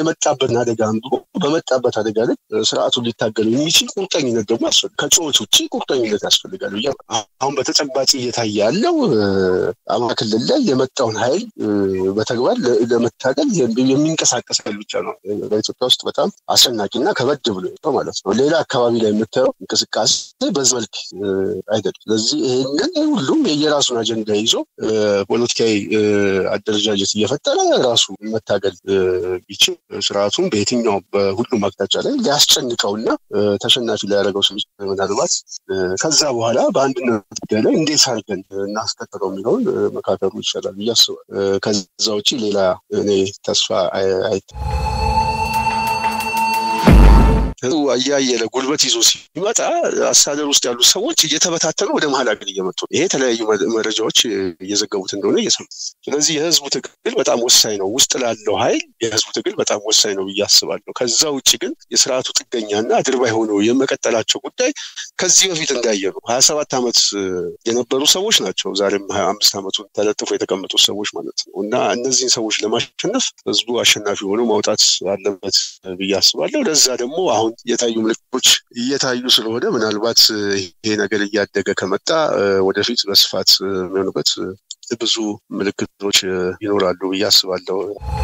የመጣበትን አደጋ አንብቦ በመጣበት አደጋ ላይ ስርዓቱን ሊታገሉ የሚችል ቁርጠኝነት ደግሞ ያስፈልጋል። ከጩኸት ውጭ ቁርጠኝነት ያስፈልጋል ብዬ አሁን በተጨባጭ እየታየ ያለው አማራ ክልል ላይ የመጣውን ኃይል በተግባር ለመታገል የሚንቀሳቀስ ኃይል ብቻ ነው። በኢትዮጵያ ውስጥ በጣም አስጨናቂና ከበድ ብሎ የወጣው ማለት ነው። ሌላ አካባቢ ላይ የምታየው እንቅስቃሴ በዚህ መልክ አይደለም። ስለዚህ ይህንን ሁሉም የየራሱን አጀንዳ ይዞ ፖለቲካዊ አደረጃጀት እየፈጠረ ራሱ መታገል ቢችል ስርዓቱን በየትኛው በሁሉም አቅጣጫ ላይ ሊያስጨንቀውና ተሸናፊ ሊያደርገው ስም ምናልባት ከዛ በኋላ በአንድነት ጉዳይ ላይ እንዴት አድርገን እናስቀጥለው የሚለውን መካከሉ ይሻላል ብዬ አስባለሁ። ከዛ ውጭ ሌላ እኔ ተስፋ አይተ እያየለ ጉልበት ይዞ ሲመጣ አስተዳደር ውስጥ ያሉ ሰዎች እየተበታተኑ ወደ መሀል ሀገር እየመጡ ይሄ የተለያዩ መረጃዎች እየዘገቡት እንደሆነ እየሰሙ ስለዚህ የህዝቡ ትግል በጣም ወሳኝ ነው። ውስጥ ላለው ኃይል የህዝቡ ትግል በጣም ወሳኝ ነው ብዬ አስባለሁ። ከዛ ውጭ ግን የስርዓቱ ጥገኛና አድርባይ ሆነው የመቀጠላቸው ጉዳይ ከዚህ በፊት እንዳየ ነው። ሀያ ሰባት ዓመት የነበሩ ሰዎች ናቸው። ዛሬም ሀያ አምስት ዓመቱን ተለጥፎ የተቀመጡ ሰዎች ማለት ነው እና እነዚህን ሰዎች ለማሸነፍ ህዝቡ አሸናፊ ሆኖ ማውጣት አለበት ብዬ አስባለሁ። ለዛ ደግሞ አሁን የታዩ ምልክቶች እየታዩ ስለሆነ ምናልባት ይሄ ነገር እያደገ ከመጣ ወደፊት በስፋት የሚሆኑበት ብዙ ምልክቶች ይኖራሉ ብዬ አስባለሁ።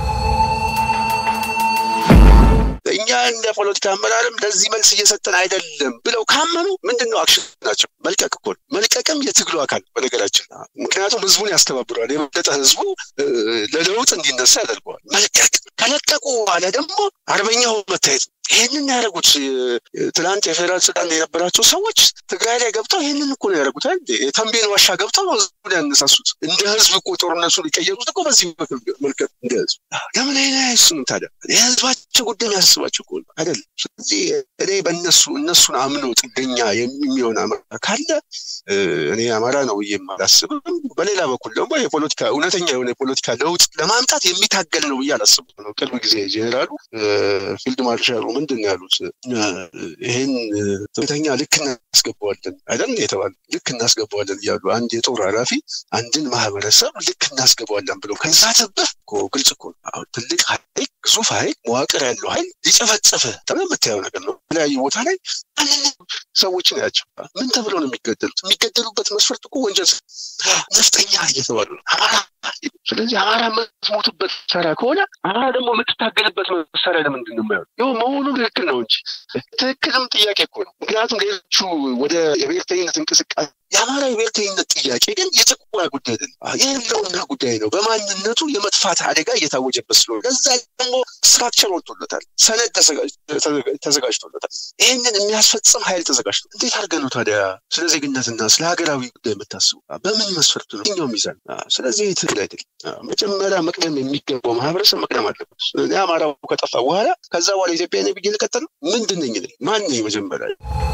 እኛ እንደ ፖለቲካ አመራርም ለዚህ መልስ እየሰጠን አይደለም ብለው ካመኑ ምንድን ነው አክሽን ናቸው? መልቀቅ እኮ መልቀቅም የትግሉ አካል በነገራችን። ምክንያቱም ህዝቡን ያስተባብረዋል። የበለጠ ህዝቡ ለለውጥ እንዲነሳ ያደርገዋል። መልቀቅ ከለቀቁ በኋላ ደግሞ አርበኛው መታየት ይህንን ያደረጉት ትናንት የፌዴራል ስልጣን የነበራቸው ሰዎች ትግራይ ላይ ገብተው ይህንን እኮ ነው ያደረጉት። የተንቤን ዋሻ ገብተው ህዝቡን ያነሳሱት። እንደ ህዝብ እኮ ጦርነቱን የቀየሩት እኮ በዚህ መልከት እንደ ህዝብ ለምን አይነ አይስኑም ታዲያ? የህዝባቸው ጉዳይ የሚያስባቸው እኮ አይደለም። ስለዚህ እኔ በእነሱ እነሱን አምኖ ጥገኛ የሚሆን አማራ ካለ እኔ አማራ ነው ብዬ አላስብም። በሌላ በኩል ደግሞ የፖለቲካ እውነተኛ የሆነ የፖለቲካ ለውጥ ለማምጣት የሚታገል ነው ብዬ አላስብም ነው። ቅርብ ጊዜ ጄኔራሉ ፊልድ ማርሻሉ ምንድን ነው ያሉት? ይህን ትተኛ ልክ እናስገባዋለን አይደል የተባለ ልክ እናስገባዋለን እያሉ አንድ የጦር ኃላፊ አንድን ማህበረሰብ ልክ እናስገባዋለን ብለው ከዛ ተብህ ግልጽ እኮ ነው። ትልቅ ኃይል ግዙፍ ኃይል መዋቅር ያለው ኃይል ሊጨፈጨፈ ተብሎ የምታየው ነገር ነው። የተለያዩ ቦታ ላይ ሰዎች ናቸው። ምን ተብለው ነው የሚገደሉት? የሚገደሉበት መስፈርት እኮ ወንጀል ነፍጠኛ እየተባሉ ነው። አማራ ስለዚህ አማራ የምትሞቱበት መሳሪያ ከሆነ አማራ ደግሞ የምትታገልበት መሳሪያ ለምንድን ነው የማይሆን? ይኸው መሆኑ ትክክል ነው እንጂ ትክክልም ጥያቄ እኮ ነው። ምክንያቱም ሌሎቹ ወደ የብሔርተኝነት እንቅስቃሴ የአማራ የብሔርተኝነት ጥያቄ ግን የጭቆና ጉዳይ አይደለም፣ የህልውና ጉዳይ ነው። በማንነቱ የመጥፋት አደጋ እየታወጀበት ስለሆነ ከዛ ደግሞ ስትራክቸር ወጥቶለታል፣ ሰነድ ተዘጋጅቶለታል። ይህንን የሚያስፈጽም ኃይል ተዘጋጅቶ እንዴት አድርገህ ነው ታዲያ ስለ ዜግነትና ስለ ሀገራዊ ጉዳይ የምታስቡ? በምን መስፈርት ነው? የትኛው ሚዛን? ስለዚህ ትክክል አይደለም። መጀመሪያ መቅደም የሚገባው ማህበረሰብ መቅደም አለበት። እኔ አማራው ከጠፋ በኋላ ከዛ በኋላ ኢትዮጵያ ነ ብዬ ልቀጥል ነው? ምንድን ነኝ? ማን ነኝ መጀመሪያ?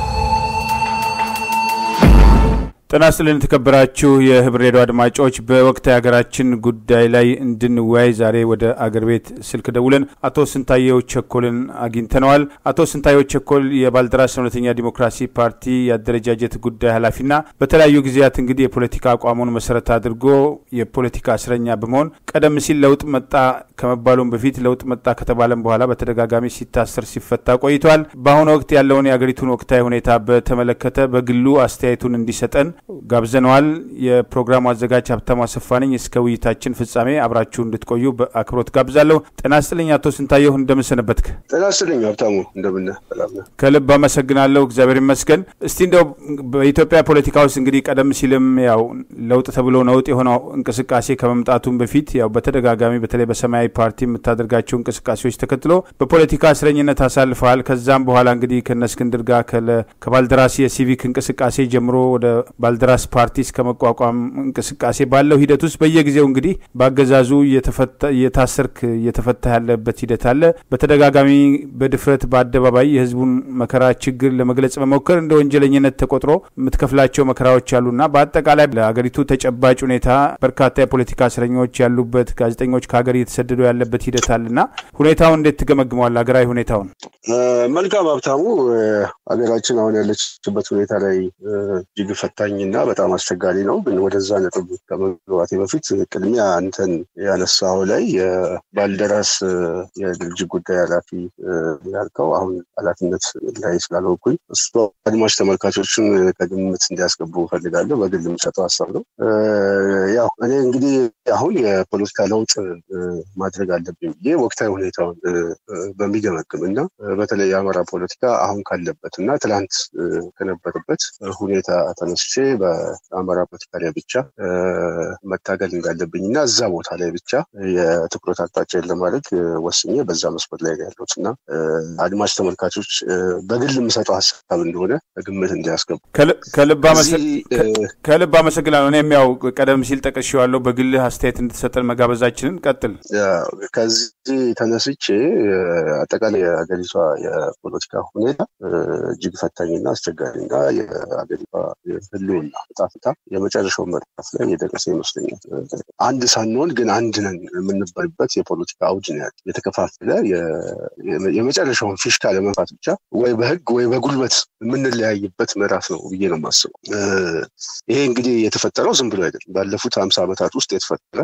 ጤና ይስጥልን የተከበራችሁ የህብር ሬዲዮ አድማጮች፣ በወቅታዊ ሀገራችን ጉዳይ ላይ እንድንወያይ ዛሬ ወደ አገር ቤት ስልክ ደውለን አቶ ስንታየው ቸኮልን አግኝተነዋል። አቶ ስንታየው ቸኮል የባልደራስ እውነተኛ ዲሞክራሲ ፓርቲ የአደረጃጀት ጉዳይ ኃላፊና በተለያዩ ጊዜያት እንግዲህ የፖለቲካ አቋሙን መሰረት አድርጎ የፖለቲካ እስረኛ በመሆን ቀደም ሲል ለውጥ መጣ ከመባሉም በፊት ለውጥ መጣ ከተባለም በኋላ በተደጋጋሚ ሲታሰር ሲፈታ ቆይቷል። በአሁኑ ወቅት ያለውን የአገሪቱን ወቅታዊ ሁኔታ በተመለከተ በግሉ አስተያየቱን እንዲሰጠን ጋብዘነዋል። የፕሮግራሙ አዘጋጅ ሀብታሙ አሰፋ ነኝ። እስከ ውይይታችን ፍጻሜ አብራችሁ እንድትቆዩ በአክብሮት ጋብዛለሁ። ጤና ስጥልኝ አቶ ስንታየሁ እንደምንሰነበትክ? ጤና ስጥልኝ ሀብታሙ እንደምን ከልብ አመሰግናለሁ። እግዚአብሔር ይመስገን። እስቲ እንደው በኢትዮጵያ ፖለቲካ ውስጥ እንግዲህ ቀደም ሲልም ያው ለውጥ ተብሎ ነውጥ የሆነው እንቅስቃሴ ከመምጣቱም በፊት ያው በተደጋጋሚ በተለይ በሰማያዊ ፓርቲ የምታደርጋቸው እንቅስቃሴዎች ተከትሎ በፖለቲካ እስረኝነት አሳልፈሃል። ከዛም በኋላ እንግዲህ ከነ እስክንድር ጋር ከባልደራሲ የሲቪክ እንቅስቃሴ ጀምሮ ወደ ባልደራስ ፓርቲ እስከ መቋቋም እንቅስቃሴ ባለው ሂደት ውስጥ በየጊዜው እንግዲህ በአገዛዙ እየታሰርክ እየተፈታ ያለበት ሂደት አለ። በተደጋጋሚ በድፍረት በአደባባይ የህዝቡን መከራ ችግር ለመግለጽ መሞከር እንደ ወንጀለኝነት ተቆጥሮ የምትከፍላቸው መከራዎች አሉና በአጠቃላይ ለአገሪቱ ተጨባጭ ሁኔታ በርካታ የፖለቲካ እስረኞች ያሉበት፣ ጋዜጠኞች ከሀገር እየተሰደዱ ያለበት ሂደት አለና ሁኔታውን እንዴት ትገመግመዋል? ሀገራዊ ሁኔታውን። መልካም ሀብታሙ፣ ሀገራችን አሁን ያለችበት ሁኔታ ላይ እጅግ ፈታኝ ፈታኝና በጣም አስቸጋሪ ነው። ግን ወደዛ ነጥብ ከመግባቴ በፊት ቅድሚያ አንተን ያነሳው ላይ የባልደራስ የድርጅት ጉዳይ ኃላፊ ያልከው አሁን ኃላፊነት ላይ ስላልሆንኩኝ እሱ አድማጭ ተመልካቾችን ከግምት እንዲያስገቡ ፈልጋለሁ። በግል የምሰጠው ሀሳብ ነው። ያው እኔ እንግዲህ አሁን የፖለቲካ ለውጥ ማድረግ አለብኝ ብዬ ወቅታዊ ሁኔታውን በሚገመግም እና በተለይ የአማራ ፖለቲካ አሁን ካለበት እና ትላንት ከነበረበት ሁኔታ ተነስቼ በአማራ ፖለቲካ ላይ ብቻ መታገል እንዳለብኝ እና እዛ ቦታ ላይ ብቻ የትኩረት አቅጣጫን ለማድረግ ወስኜ በዛ መስመር ላይ ያለሁት እና አድማጭ ተመልካቾች በግል የምሰጠው ሀሳብ እንደሆነ ግምት እንዲያስገቡ ከልብ አመሰግናለሁ። እኔም ያው ቀደም ሲል ጠቅሼዋለሁ በግልህ አስተያየት እንድትሰጠን መጋበዛችንን ቀጥል። ከዚህ ተነስቼ አጠቃላይ የሀገሪቷ የፖለቲካ ሁኔታ እጅግ ፈታኝና አስቸጋሪና የሀገሪቷ ህልውና ዕጣ ፈንታ የመጨረሻው ምዕራፍ ላይ የደረሰ ይመስለኛል። አንድ ሳንሆን ግን አንድ ነን የምንባልበት የፖለቲካ አውድ ነው ያለ የተከፋፈለ የመጨረሻውን ፊሽካ ለመንፋት ብቻ ወይ በህግ ወይ በጉልበት የምንለያይበት ምዕራፍ ነው ብዬ ነው የማስበው። ይሄ እንግዲህ የተፈጠረው ዝም ብሎ አይደለም። ባለፉት ሀምሳ ዓመታት ውስጥ የተፈጠረ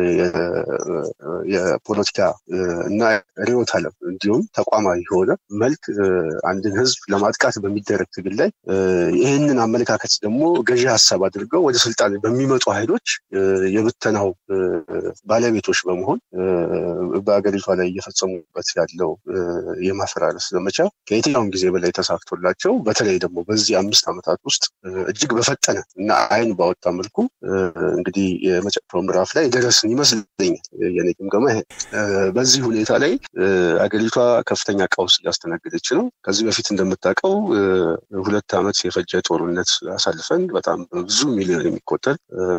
የፖለቲካ እና ርዕዮተ ዓለም እንዲሁም ተቋማዊ የሆነ መልክ አንድን ህዝብ ለማጥቃት በሚደረግ ትግል ላይ ይህንን አመለካከት ደግሞ ገዢ ሀሳብ አድርገው ወደ ስልጣን በሚመጡ ኃይሎች የብተናው ባለቤቶች በመሆን በሀገሪቷ ላይ እየፈጸሙበት ያለው የማፈራረስ ዘመቻ ከየትኛውም ጊዜ በላይ ተሳክቶላቸው በተለይ ደግሞ በዚህ አምስት ዓመታት ውስጥ እጅግ በፈጠነ እና አይን ባወጣ መልኩ እንግዲህ የመጨረሻው ምዕራፍ ላይ ደረስን ይመስለኛል። የኔ ግምገማ ይሄ። በዚህ ሁኔታ ላይ አገሪቷ ከፍተኛ ቀውስ እያስተናገደች ነው። ከዚህ በፊት እንደምታውቀው ሁለት ዓመት የፈጀ ጦርነት አሳልፈን በጣም ብዙ ሚሊዮን የሚቆጠር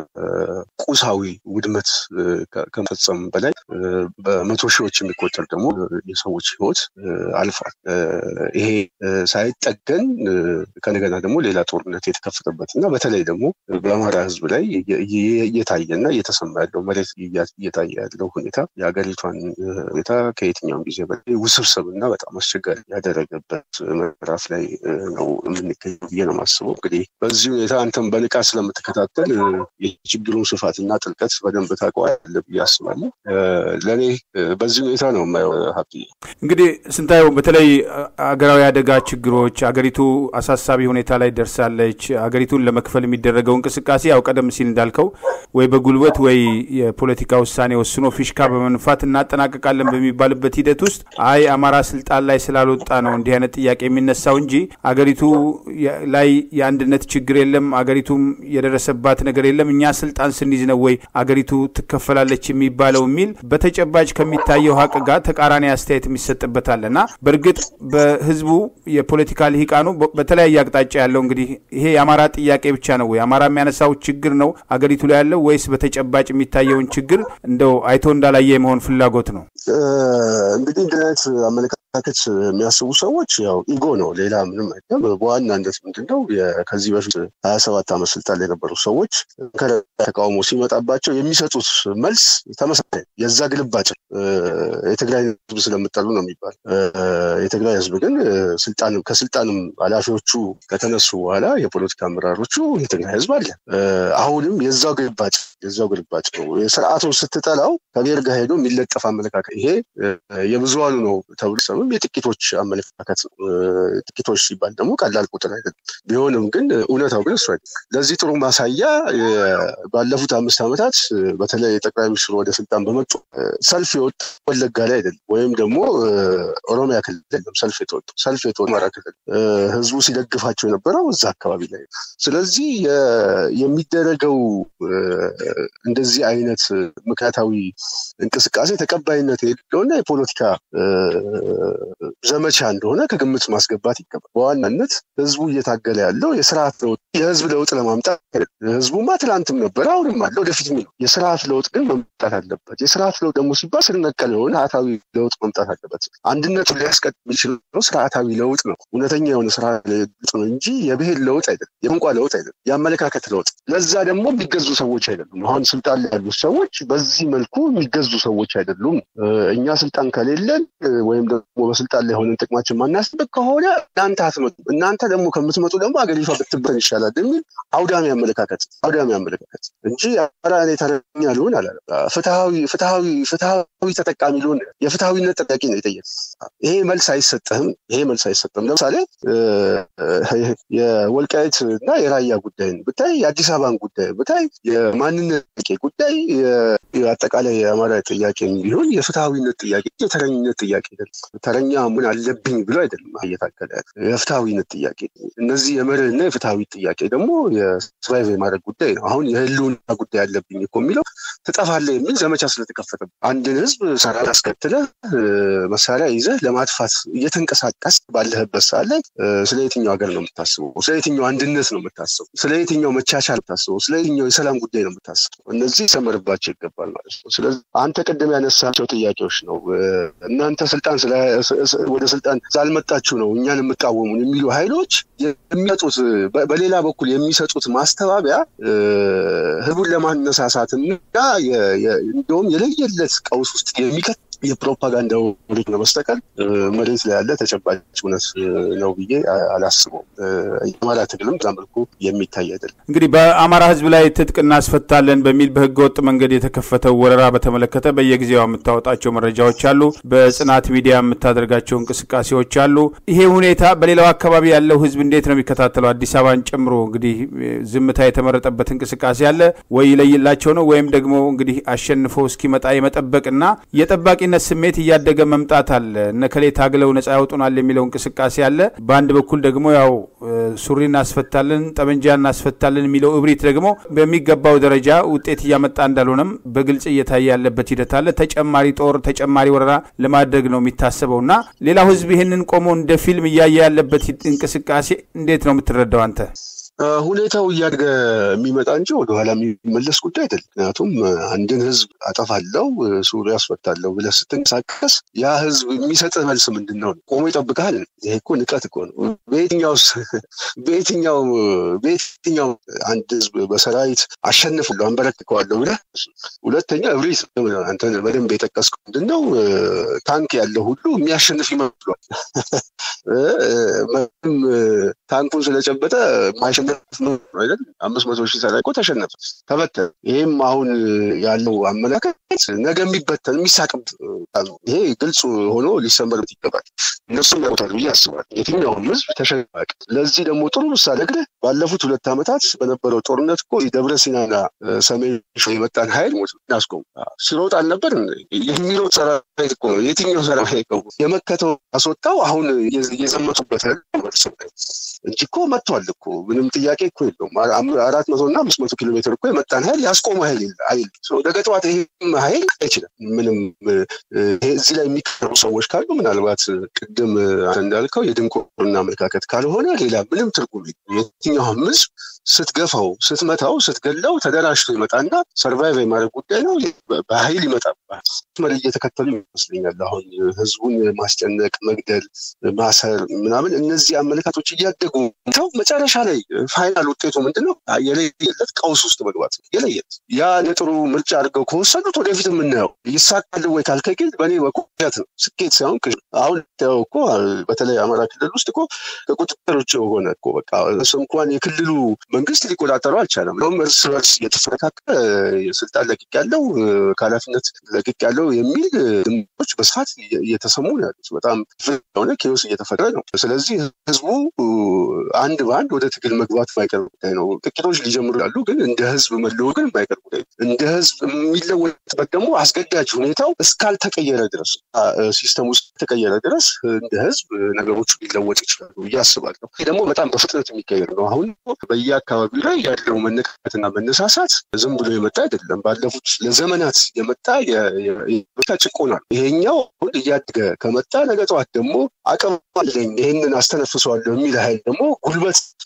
ቁሳዊ ውድመት ከመፈጸም በላይ በመቶ ሺዎች የሚቆጠር ደግሞ የሰዎች ህይወት አልፏል። ይሄ ሳይጠገን ከነገና ደግሞ ሌላ ጦርነት የተከፈተበት እና በተለይ ደግሞ በአማራ ህዝብ ላይ እየታየና እየተሰማ ያለው መሬት እየታየ ያለው ሁኔታ የሀገሪቷን ሁኔታ ከየትኛውም ጊዜ በላይ ውስብስብ እና በጣም አስቸጋሪ ያደረገበት ምዕራፍ ላይ ነው የምንገኘው ብዬ ነው የማስበው። እንግዲህ በዚህ ሁኔታ አንተም በንቃት ስለምትከታተል የችግሩን ስፋትና ጥልቀት በደንብ ታውቀዋለህ ብዬ አስባለሁ። ለእኔ በዚህ ሁኔታ ነው የማየው። ሀብት እንግዲህ ስንታየው በተለይ አገራዊ አደጋ ችግሮች አገሪቱ አሳሳቢ ሁኔታ ላይ ደርሳለች። አገሪቱን ለመክፈል የሚደረገው እንቅስቃሴ ያው ቀደም ሲል እንዳልከው ወይ በጉልበት ወይ የፖለቲካ ውሳኔ ወስኖ ፊሽካ በመንፋት እናጠናቀቃለን በሚባልበት ሂደት ውስጥ አይ አማራ ስልጣን ላይ ስላልወጣ ነው እንዲህ አይነት ጥያቄ የሚነሳው እንጂ አገሪቱ ላይ የአንድነት ችግር የለም፣ አገሪቱም የደረሰባት ነገር የለም፣ እኛ ስልጣን ስንይዝ ነው ወይ አገሪቱ ትከፈላለች የሚባለው የሚል በተጨባጭ ከሚታየው ሀቅ ጋር ተቃራኒ አስተያየት የሚሰጥበት አለ እና በእርግጥ በህዝቡ የፖለቲካ ልሂቃኑ በተለያየ አቅጣጫ ያለው እንግዲህ ይሄ የአማራ ጥያቄ ብቻ ነው ወይ አማራ የሚያነሳው ችግር ነው አገሪቱ ላይ ያለው ወይስ በተጨባጭ የሚታየውን ችግር እንደው አይቶ እንዳላየ የመሆን ፍላጎት ነው? እንግዲህ እንዲህ አይነት አመለካከት የሚያስቡ ሰዎች ያው ኢጎ ነው፣ ሌላ ምንም አይደለም። በዋናነት ምንድነው ከዚህ በፊት ሀያ ሰባት ዓመት ስልጣን ላይ የነበሩ ሰዎች ተቃውሞ ሲመጣባቸው የሚሰጡት መልስ ተመሳሳይ የዛ ግልባጭ የትግራይ ህዝብ ስለምጠሉ ነው የሚባል የትግራይ ህዝብ ግን ስልጣንም ከስልጣንም ኃላፊዎቹ ከተነሱ በኋላ የፖለቲካ አመራሮቹ የትግራይ ህዝብ አለ። አሁንም የዛው ግልባጭ የዛው ግልባጭ ነው። ስርዓቱን ስትጠላው ከብሔር ጋር ሄዶ የሚለጠፍ አመለካከት ይሄ የብዙሃኑ ነው ተብሎ ሰምም የጥቂቶች አመለካከት ነው። ጥቂቶች ሲባል ደግሞ ቀላል ቁጥር አይደለም። ቢሆንም ግን እውነታው ግን እሱ አይደለም። ለዚህ ጥሩ ማሳያ ባለፉት አምስት ዓመታት በተለይ ጠቅላይ ሚኒስትሩ ወደ ስልጣን በመጡ ሰልፍ የወጡ ወለጋ ላይ አይደለም፣ ወይም ደግሞ ኦሮሚያ ክልል አይደለም ሰልፍ የተወጡ ሰልፍ የተወጡ አማራ ክልል ህዝቡ ሲደግፋቸው የነበረው እዛ አካባቢ ላይ ስለዚህ የሚደረገው እንደዚህ አይነት ምክንያታዊ እንቅስቃሴ ተቀባይነት የሌለውና የፖለቲካ ዘመቻ እንደሆነ ከግምት ማስገባት ይገባል። በዋናነት ህዝቡ እየታገለ ያለው የስርዓት ለውጥ የህዝብ ለውጥ ለማምጣት ህዝቡማ ትላንትም ነበረ፣ አሁንም አለ፣ ወደፊት የሚለው የስርዓት ለውጥ ግን መምጣት አለበት። የስርዓት ለውጥ ደግሞ ሲባል ስር ነቀል የሆነ ስርዓታዊ ለውጥ መምጣት አለበት። አንድነቱን ሊያስቀጥል የሚችለው ስርዓታዊ ለውጥ ነው። እውነተኛ የሆነ ስራ ለውጥ ነው እንጂ የብሔር ለውጥ አይደለም፣ የቋንቋ ለውጥ አይደለም፣ የአመለካከት ለውጥ። ለዛ ደግሞ የሚገዙ ሰዎች አይደሉም። አሁን ስልጣን ላይ ያሉት ሰዎች በዚህ መልኩ የሚገዙ ሰዎች አይደሉም። እኛ ስልጣን ከሌለን ወይም ደግሞ በስልጣን ላይ ሆነን ጥቅማችን ማናስጠብቅ ከሆነ እናንተ አትመጡ፣ እናንተ ደግሞ ከምትመጡ ደግሞ አገሪቷ ብትበን ይሻላል የሚል አውዳሚ አመለካከት አውዳሚ አመለካከት እንጂ ኧረ እኔ ተረኛ ልሆን አላለም። ፍትሐዊ ፍትሐዊ ፍትሐዊ ተጠቃሚ ልሆን የፍትሐዊነት ጥያቄ ነው የጠየቅ። ይሄ መልስ አይሰጥህም። ይሄ መልስ አይሰጥም። ለምሳሌ የወልቃይት እና የራያ ጉዳይን ብታይ፣ የአዲስ አበባን ጉዳይ ብታይ፣ የማንነት ጥያቄ ጉዳይ አጠቃላይ የአማራ ጥያቄ ቢሆን የፍትሐዊነት ጥያቄ የተረኝነት ጥያቄ አይደለም። ተረኛ ምን አለብኝ ብሎ አይደለም እየታገለ የፍትሐዊነት ጥያቄ። እነዚህ የመርህና የፍትሐዊ ጥያቄ ደግሞ የሰርቫይቭ የማድረግ ጉዳይ ነው። አሁን የህልውና ጉዳይ አለብኝ እኮ የሚለው ትጠፋለህ የሚል ዘመቻ ስለተከፈተ አንድን ህዝብ ሰራዊት አስከትለህ መሳሪያ ይዘህ ለማጥፋት እየተንቀሳቀስ ባለህበት ሰዓት ላይ ስለ የትኛው ሀገር ነው የምታስበው? ስለ የትኛው አንድነት ነው የምታስበው? ስለ የትኛው መቻቻል የምታስበው? ስለ የትኛው የሰላም ጉዳይ ነው የምታስበው? እነዚህ ይሰመርባቸው ይገባል ማለት ነው። ስለዚህ አንተ ቅድም ያነሳቸው ጥያቄዎች ነው። እናንተ ስልጣን ወደ ስልጣን ስላልመጣችሁ ነው እኛን የምቃወሙን የሚሉ ኃይሎች የሚሰጡት በሌላ በኩል የሚሰጡት ማስተባበያ ህቡን ለማነሳሳትና እንደውም የለየለት ቀውስ ውስጥ የሚከት የፕሮፓጋንዳው ሪክ ነው በስተቀር መሬት ላይ ያለ ተጨባጭ እውነት ነው ብዬ አላስበውም። የአማራ ትግልም በዛ መልኩ የሚታይ አይደለም። እንግዲህ በአማራ ህዝብ ላይ ትጥቅ እናስፈታለን በሚል በህገ ወጥ መንገድ የተከፈተው ወረራ በተመለከተ በየጊዜው የምታወጣቸው መረጃዎች አሉ። በጽናት ሚዲያ የምታደርጋቸው እንቅስቃሴዎች አሉ። ይሄ ሁኔታ በሌላው አካባቢ ያለው ህዝብ እንዴት ነው የሚከታተለው? አዲስ አበባን ጨምሮ እንግዲህ ዝምታ የተመረጠበት እንቅስቃሴ አለ ወይ ይለይላቸው ነው ወይም ደግሞ እንግዲህ አሸንፎ እስኪመጣ የመጠበቅና የጠባቂ ነት ስሜት እያደገ መምጣት አለ። እነከሌ ታግለው ነጻ ያወጡናል የሚለው እንቅስቃሴ አለ። በአንድ በኩል ደግሞ ያው ሱሪ እናስፈታለን፣ ጠመንጃ እናስፈታለን የሚለው እብሪት ደግሞ በሚገባው ደረጃ ውጤት እያመጣ እንዳልሆነም በግልጽ እየታየ ያለበት ሂደት አለ። ተጨማሪ ጦር፣ ተጨማሪ ወረራ ለማድረግ ነው የሚታሰበው እና ሌላው ህዝብ ይህንን ቆሞ እንደ ፊልም እያየ ያለበት እንቅስቃሴ እንዴት ነው የምትረዳው አንተ? ሁኔታው እያደገ የሚመጣ እንጂ ወደኋላ የሚመለስ ጉዳይ አይደለም። ምክንያቱም አንድን ህዝብ አጠፋለው ሱሪ ያስፈታለው ብለህ ስትንቀሳቀስ ያ ህዝብ የሚሰጥህ መልስ ምንድን ነው? ቆሞ ይጠብቃል። ይሄ እኮ ንቀት እኮ ነው። በየትኛው በየትኛው በየትኛው አንድ ህዝብ በሰራዊት አሸንፉለሁ አንበረክከዋለሁ ብለህ ሁለተኛ እብሪት አንተ በደንብ የጠቀስከው ምንድን ነው? ታንክ ያለው ሁሉ የሚያሸንፍ ይመስሏል። ታንኩን ስለጨበጠ ማሸነፍ አይደል? አምስት መቶ ሺህ ሰላይ እኮ ተሸነፈ፣ ተበተነ። ይህም አሁን ያለው አመለካከት ነገ የሚበተን የሚሳቅብ ይሄ ግልጽ ሆኖ ሊሰመርበት ይገባል። እነሱም ያውታል ብዬ አስባለሁ። የትኛውም ህዝብ ተሸናቂ። ለዚህ ደግሞ ጥሩ ምሳሌ ግን ባለፉት ሁለት ዓመታት በነበረው ጦርነት እኮ ደብረ ሲናና ሰሜን ሸዋ የመጣን ሀይል ሞት እናስቆሙ ሲሮጥ አልነበር የሚሮጥ ሰራዊት እኮ ነው። የትኛው ሰራዊት ነው የመከተው አስወጣው። አሁን እየዘመቱበት እንጂ እኮ መጥቷል እኮ ምንም ጥያቄ እኮ የለውም። አራት መቶ እና አምስት መቶ ኪሎ ሜትር እኮ የመጣን ሀይል ያስቆመ ሀይል ሀይል ነገ ጠዋት ይህም ሀይል አይችልም። ምንም እዚህ ላይ የሚቀሩ ሰዎች ካሉ ምናልባት ቅድም እንዳልከው የድንቁርና አመለካከት ካልሆነ ሌላ ምንም ትርጉም የትኛውም ህዝብ ስትገፋው፣ ስትመታው፣ ስትገለው ተደራጅቶ ይመጣና ሰርቫይቭ የማድረግ ጉዳይ ነው። በሀይል ይመጣባል። መሪ እየተከተሉ ይመስለኛል። አሁን ህዝቡን ማስጨነቅ፣ መግደል፣ ማሰር ምናምን እነዚህ አመለካቶች እያደጉ ተው መጨረሻ ላይ ፋይናል ውጤቱ ምንድን ነው? የለየለት ቀውስ ውስጥ መግባት ነው። የለየት ያ ለጥሩ ምርጫ አድርገው ከወሰዱት ወደፊት የምናየው ይሳካል ወይ ካልከግል በእኔ በኩል ነው ስኬት ሳይሆን አሁን ያው እኮ በተለይ አማራ ክልል ውስጥ እኮ ከቁጥጥር ውጭ ሆነ እኮ በቃ እንኳን የክልሉ መንግስት ሊቆጣጠረው አልቻለም። ም እርስ በርስ እየተፈረካከለ ስልጣን ለቅቅ ያለው ከኃላፊነት ለቅቅ ያለው የሚል ድምጾች በስፋት እየተሰሙ ነው ያሉት። በጣም የሆነ ኬዎስ እየተፈጠረ ነው። ስለዚህ ህዝቡ አንድ በአንድ ወደ ትግል መግባት የማይቀር ጉዳይ ነው። ጥቂቶች ሊጀምሩ ያሉ ግን እንደ ህዝብ መለወጥ ግን የማይቀር ጉዳይ ነው። እንደ ህዝብ የሚለወጥበት ደግሞ አስገዳጅ ሁኔታው እስካልተቀየረ ድረስ ሲስተም ውስጥ ተቀየረ ድረስ እንደ ህዝብ ነገሮቹ ሊለወጥ ይችላሉ ብዬ አስባለሁ። ይህ ደግሞ በጣም በፍጥነት የሚቀየር ነው። አሁን በየአካባቢው ላይ ያለው መነቃቃትና መነሳሳት ዝም ብሎ የመጣ አይደለም። ባለፉት ለዘመናት የመጣ የመጣ ጭቆና ነው። ይሄኛው አሁን እያደገ ከመጣ ነገ ጠዋት ደግሞ አቅም አለኝ ይህንን አስተነፍሰዋለሁ የሚል ኃይል ደግሞ ጉልበት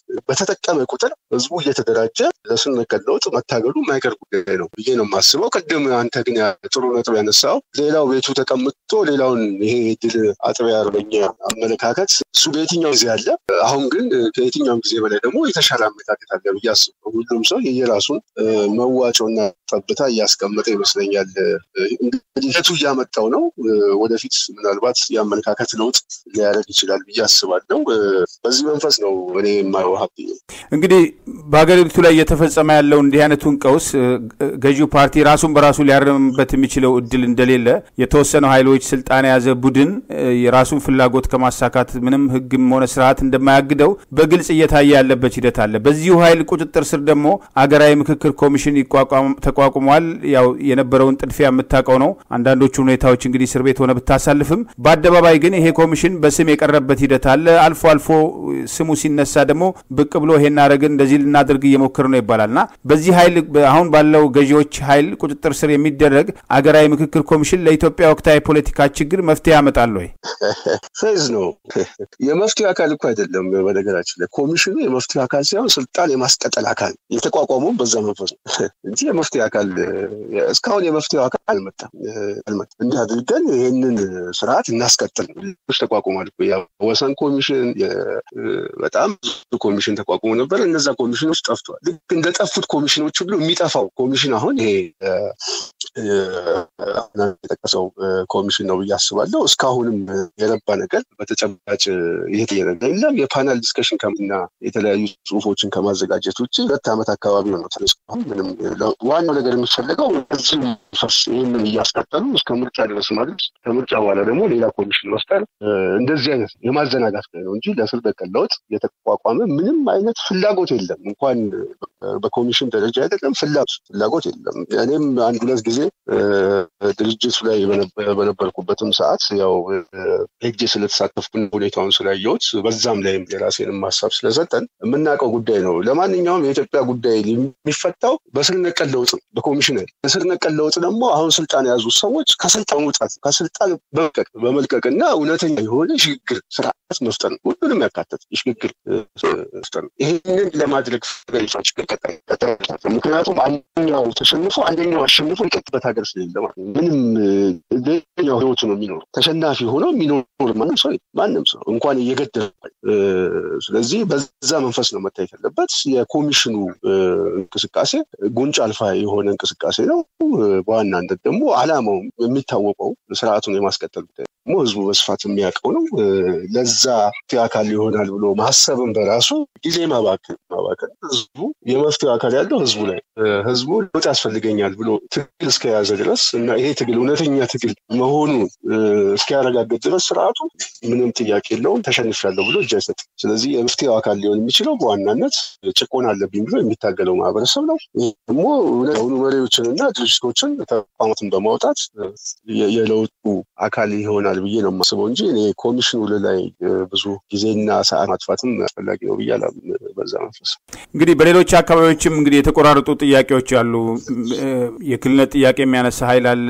በተጠቀመ ቁጥር ህዝቡ እየተደራጀ ለስር ነቀል ለውጥ መታገሉ የማይቀር ጉዳይ ነው ብዬ ነው የማስበው። ቅድም አንተ ግን ጥሩ ነጥብ ያነሳው ሌላው ቤቱ ተቀምጦ ሌላውን ይሄ ድል አጥቢያ አርበኛ አመለካከት እሱ በየትኛው ጊዜ አለ። አሁን ግን ከየትኛውም ጊዜ በላይ ደግሞ የተሻለ አመለካከት አለ ብዬ አስባለሁ። ሁሉም ሰው የየራሱን መዋጮና ጠብታ እያስቀመጠ ይመስለኛል። እንግዲህ ሂደቱ እያመጣው ነው። ወደፊት ምናልባት የአመለካከት ለውጥ ሊያደርግ ይችላል ብዬ አስባለሁ። በዚህ መንፈስ ነው እኔ የማየው። ሀብት እንግዲህ በሀገሪቱ ላይ እየተፈጸመ ያለው እንዲህ አይነቱን ቀውስ ገዢው ፓርቲ ራሱን በራሱ ሊያርምበት የሚችለው እድል እንደሌለ የተወሰነው ኃይሎች ስልጣን የያዘ ቡድን የራሱን ፍላጎት ከማሳካት ምንም ህግም ሆነ ስርዓት እንደማያግደው በግልጽ እየታየ ያለበት ሂደት አለ። በዚሁ ኃይል ቁጥጥር ስር ደግሞ አገራዊ ምክክር ኮሚሽን ተቋቁሟል። ያው የነበረውን ጥድፊያ የምታውቀው ነው። አንዳንዶቹ ሁኔታዎች እንግዲህ እስር ቤት ሆነ ብታሳልፍም በአደባባይ ግን ይሄ ኮሚሽን በስም የቀረበት ሂደት አለ። አልፎ አልፎ ስሙ ሲነሳ ደግሞ ብቅ ብሎ ይሄን አደረግን እንደዚህ ልናደርግ እየሞክር ነው ይባላል እና በዚህ ኃይል አሁን ባለው ገዢዎች ኃይል ቁጥጥር ስር የሚደረግ አገራዊ ምክክር ኮሚሽን ለኢትዮጵያ ወቅታዊ ፖለቲካ ችግር መፍትሄ ያመጣል ወይ? ፌዝ ነው። የመፍትሄ አካል እኮ አይደለም። በነገራችን ላይ ኮሚሽኑ የመፍትሄ አካል ሳይሆን ስልጣን የማስቀጠል አካል የተቋቋመው በዛ መንፈስ ነው እንጂ የመፍትሄ አካል እስካሁን የመፍትሄው አካል አልመጣም። እንዲህ አድርገን ይህንን ስርዓት እናስቀጥል ተቋቁሟል። ወሰን ኮሚሽን በጣም ብዙ ኮሚሽን ተቋቁሞ ነበር። እነዛ ኮሚሽኖች ጠፍተዋል። ልክ እንደጠፉት ኮሚሽኖች ሁሉ የሚጠፋው ኮሚሽን አሁን ይሄ የጠቀሰው ኮሚሽን ነው ብዬ አስባለሁ። እስካሁንም የረባ ነገር በተጨባጭ እየተየረዳ የለም። የፓናል ዲስከሽን እና የተለያዩ ጽሁፎችን ከማዘጋጀት ውጭ ሁለት ዓመት አካባቢ ነው እስካሁን ምንም። ዋናው ነገር የሚፈለገው እዚህ ፈርስ ይህንን እያስቀጠሉ እስከ ምርጫ ድረስ ማድረስ፣ ከምርጫ በኋላ ደግሞ ሌላ ኮሚሽን መፍጠር፣ እንደዚህ አይነት የማዘናጋት ነው እንጂ ለስር በቀል ለውጥ የተቋቋመ ምንም አይነት ፍላጎት የለም። እንኳን በኮሚሽን ደረጃ አይደለም ፍላጎት ፍላጎት የለም። እኔም አንድ ሁለት ጊዜ ድርጅቱ ላይ በነበርኩበትም ሰዓት ያው ሄጄ ስለተሳተፍኩ ሁኔታውን ስላየሁት በዛም ላይም የራሴንም ሀሳብ ስለሰጠን የምናውቀው ጉዳይ ነው። ለማንኛውም የኢትዮጵያ ጉዳይ የሚፈታው በስር ነቀል ለውጥ ነው፣ በኮሚሽን አይደል። በስር ነቀል ለውጥ ደግሞ አሁን ስልጣን የያዙት ሰዎች ከስልጣን መውጣት ከስልጣን በመልቀቅ በመልቀቅና እውነተኛ የሆነ ሽግግር ስርዓት መፍጠር ነው። ሁሉንም ያካተት የሽግግር መፍጠር ነው። ይህንን ለማድረግ ችግር ቀጣይ ምክንያቱም አንደኛው ተሸንፎ አንደኛው አሸንፎ ይቀጥበት ሀገር ስለሌለ ምንም ሌላኛው ህይወቱ ነው የሚኖሩ ተሸናፊ ሆኖ የሚኖር ማንም ሰው ማንም ሰው እንኳን እየገደለ ስለዚህ በዛ መንፈስ ነው መታየት ያለበት። የኮሚሽኑ እንቅስቃሴ ጉንጭ አልፋ የሆነ እንቅስቃሴ ነው። በዋናነት ደግሞ አላማው የሚታወቀው ስርዓቱን የማስቀጠል ጉዳይ ደግሞ ህዝቡ በስፋት የሚያውቀው ነው። ለዛ አካል ይሆናል ብሎ ማሰብን በራሱ ጊዜ ማባከን ማባከን ህዝቡ የመፍትሄ አካል ያለው ህዝቡ ላይ ህዝቡ ለውጥ ያስፈልገኛል ብሎ ትግል እስከያዘ ድረስ እና ይሄ ትግል እውነተኛ ትግል መሆኑን እስኪያረጋግጥ ድረስ ስርዓቱ ምንም ጥያቄ የለውም ተሸንፊያለሁ ብሎ እጅ አይሰጥም። ስለዚህ የመፍትሄው አካል ሊሆን የሚችለው በዋናነት ጭቆና አለብኝ ብሎ የሚታገለው ማህበረሰብ ነው። ይህ ደግሞ የሆኑ መሪዎችንና ድርጅቶችን ተቋማትን በማውጣት የለውጡ አካል ይሆናል ብዬ ነው የማስበው እንጂ እኔ ኮሚሽኑ ላይ ብዙ ጊዜና ሰዓት ማጥፋትም አስፈላጊ ነው ብዬ አላምንም። በዛ መንፈስ እንግዲህ በሌሎች አካባቢዎችም እንግዲህ የተቆራረጡ ጥያቄዎች አሉ። የክልልነት ጥያቄ የሚያነሳ ኃይል አለ።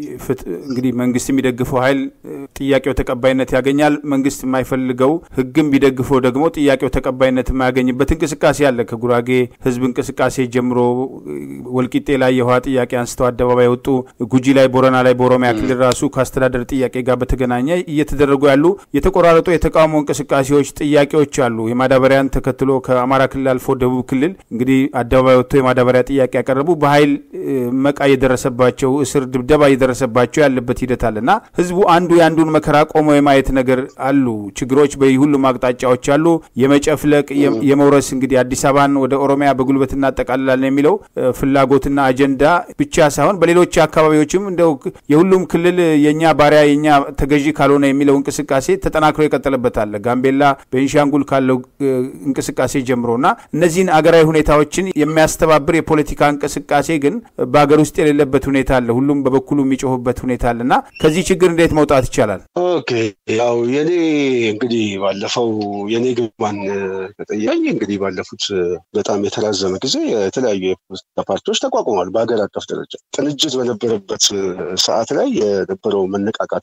እንግዲህ መንግስት የሚደግፈው ኃይል ጥያቄው ተቀባይነት ያገኛል። መንግስት የማይፈልገው ህግም ቢደግፈው ደግሞ ጥያቄው ተቀባይነት የማያገኝበት እንቅስቃሴ አለ። ከጉራጌ ህዝብ እንቅስቃሴ ጀምሮ ወልቂጤ ላይ የውሃ ጥያቄ አንስተው አደባባይ ወጡ። ጉጂ ላይ፣ ቦረና ላይ፣ በኦሮሚያ ክልል ራሱ ከአስተዳደር ጥያቄ ጋር በተገናኘ እየተደረጉ ያሉ የተቆራረጡ የተቃውሞ እንቅስቃሴዎች ጥያቄዎች አሉ። የማዳበሪያን ተከትሎ ከአማራ ክልል አልፎ ደቡብ ክልል እንግዲህ አደባባይ ወጥቶ የማዳበሪያ ጥያቄ ያቀረቡ በኃይል መቃ የደረሰባቸው እስር፣ ድብደባ የደረሰባቸው ያለበት ሂደት አለ እና ህዝቡ አንዱ የአንዱን መከራ ቆሞ የማየት ነገር አሉ። ችግሮች በሁሉም አቅጣጫዎች አሉ። የመጨፍለቅ የመውረስ እንግዲህ አዲስ አበባን ወደ ኦሮሚያ በጉልበት እናጠቃልላለን የሚለው ፍላጎትና አጀንዳ ብቻ ሳይሆን በሌሎች አካባቢዎችም እንደው የሁሉም ክልል የእኛ ባሪያ የእኛ ተገዢ ካልሆነ የሚለው እንቅስቃሴ ተጠናክሮ የቀጠለበት አለ። ጋምቤላ፣ ቤንሻንጉል ካለው እንቅስቃሴ ጀምሮ እና እነዚህን አገራዊ ሁኔታዎችን የሚያስተባብር የፖለቲካ እንቅስቃሴ ግን በሀገር ውስጥ የሌለበት ሁኔታ አለ። ሁሉም በበኩሉ የሚጮሁበት ሁኔታ አለ እና ከዚህ ችግር እንዴት መውጣት ይቻላል? ኦኬ ያው የኔ እንግዲህ ባለፈው የኔ ግባን ከጠየቀኝ እንግዲህ ባለፉት በጣም የተራዘመ ጊዜ የተለያዩ የፖለቲካ ፓርቲዎች ተቋቁመዋል። በሀገር አቀፍ ደረጃ ቅንጅት በነበረበት ሰዓት ላይ የነበረው መነቃቃት ውጭ ከዛ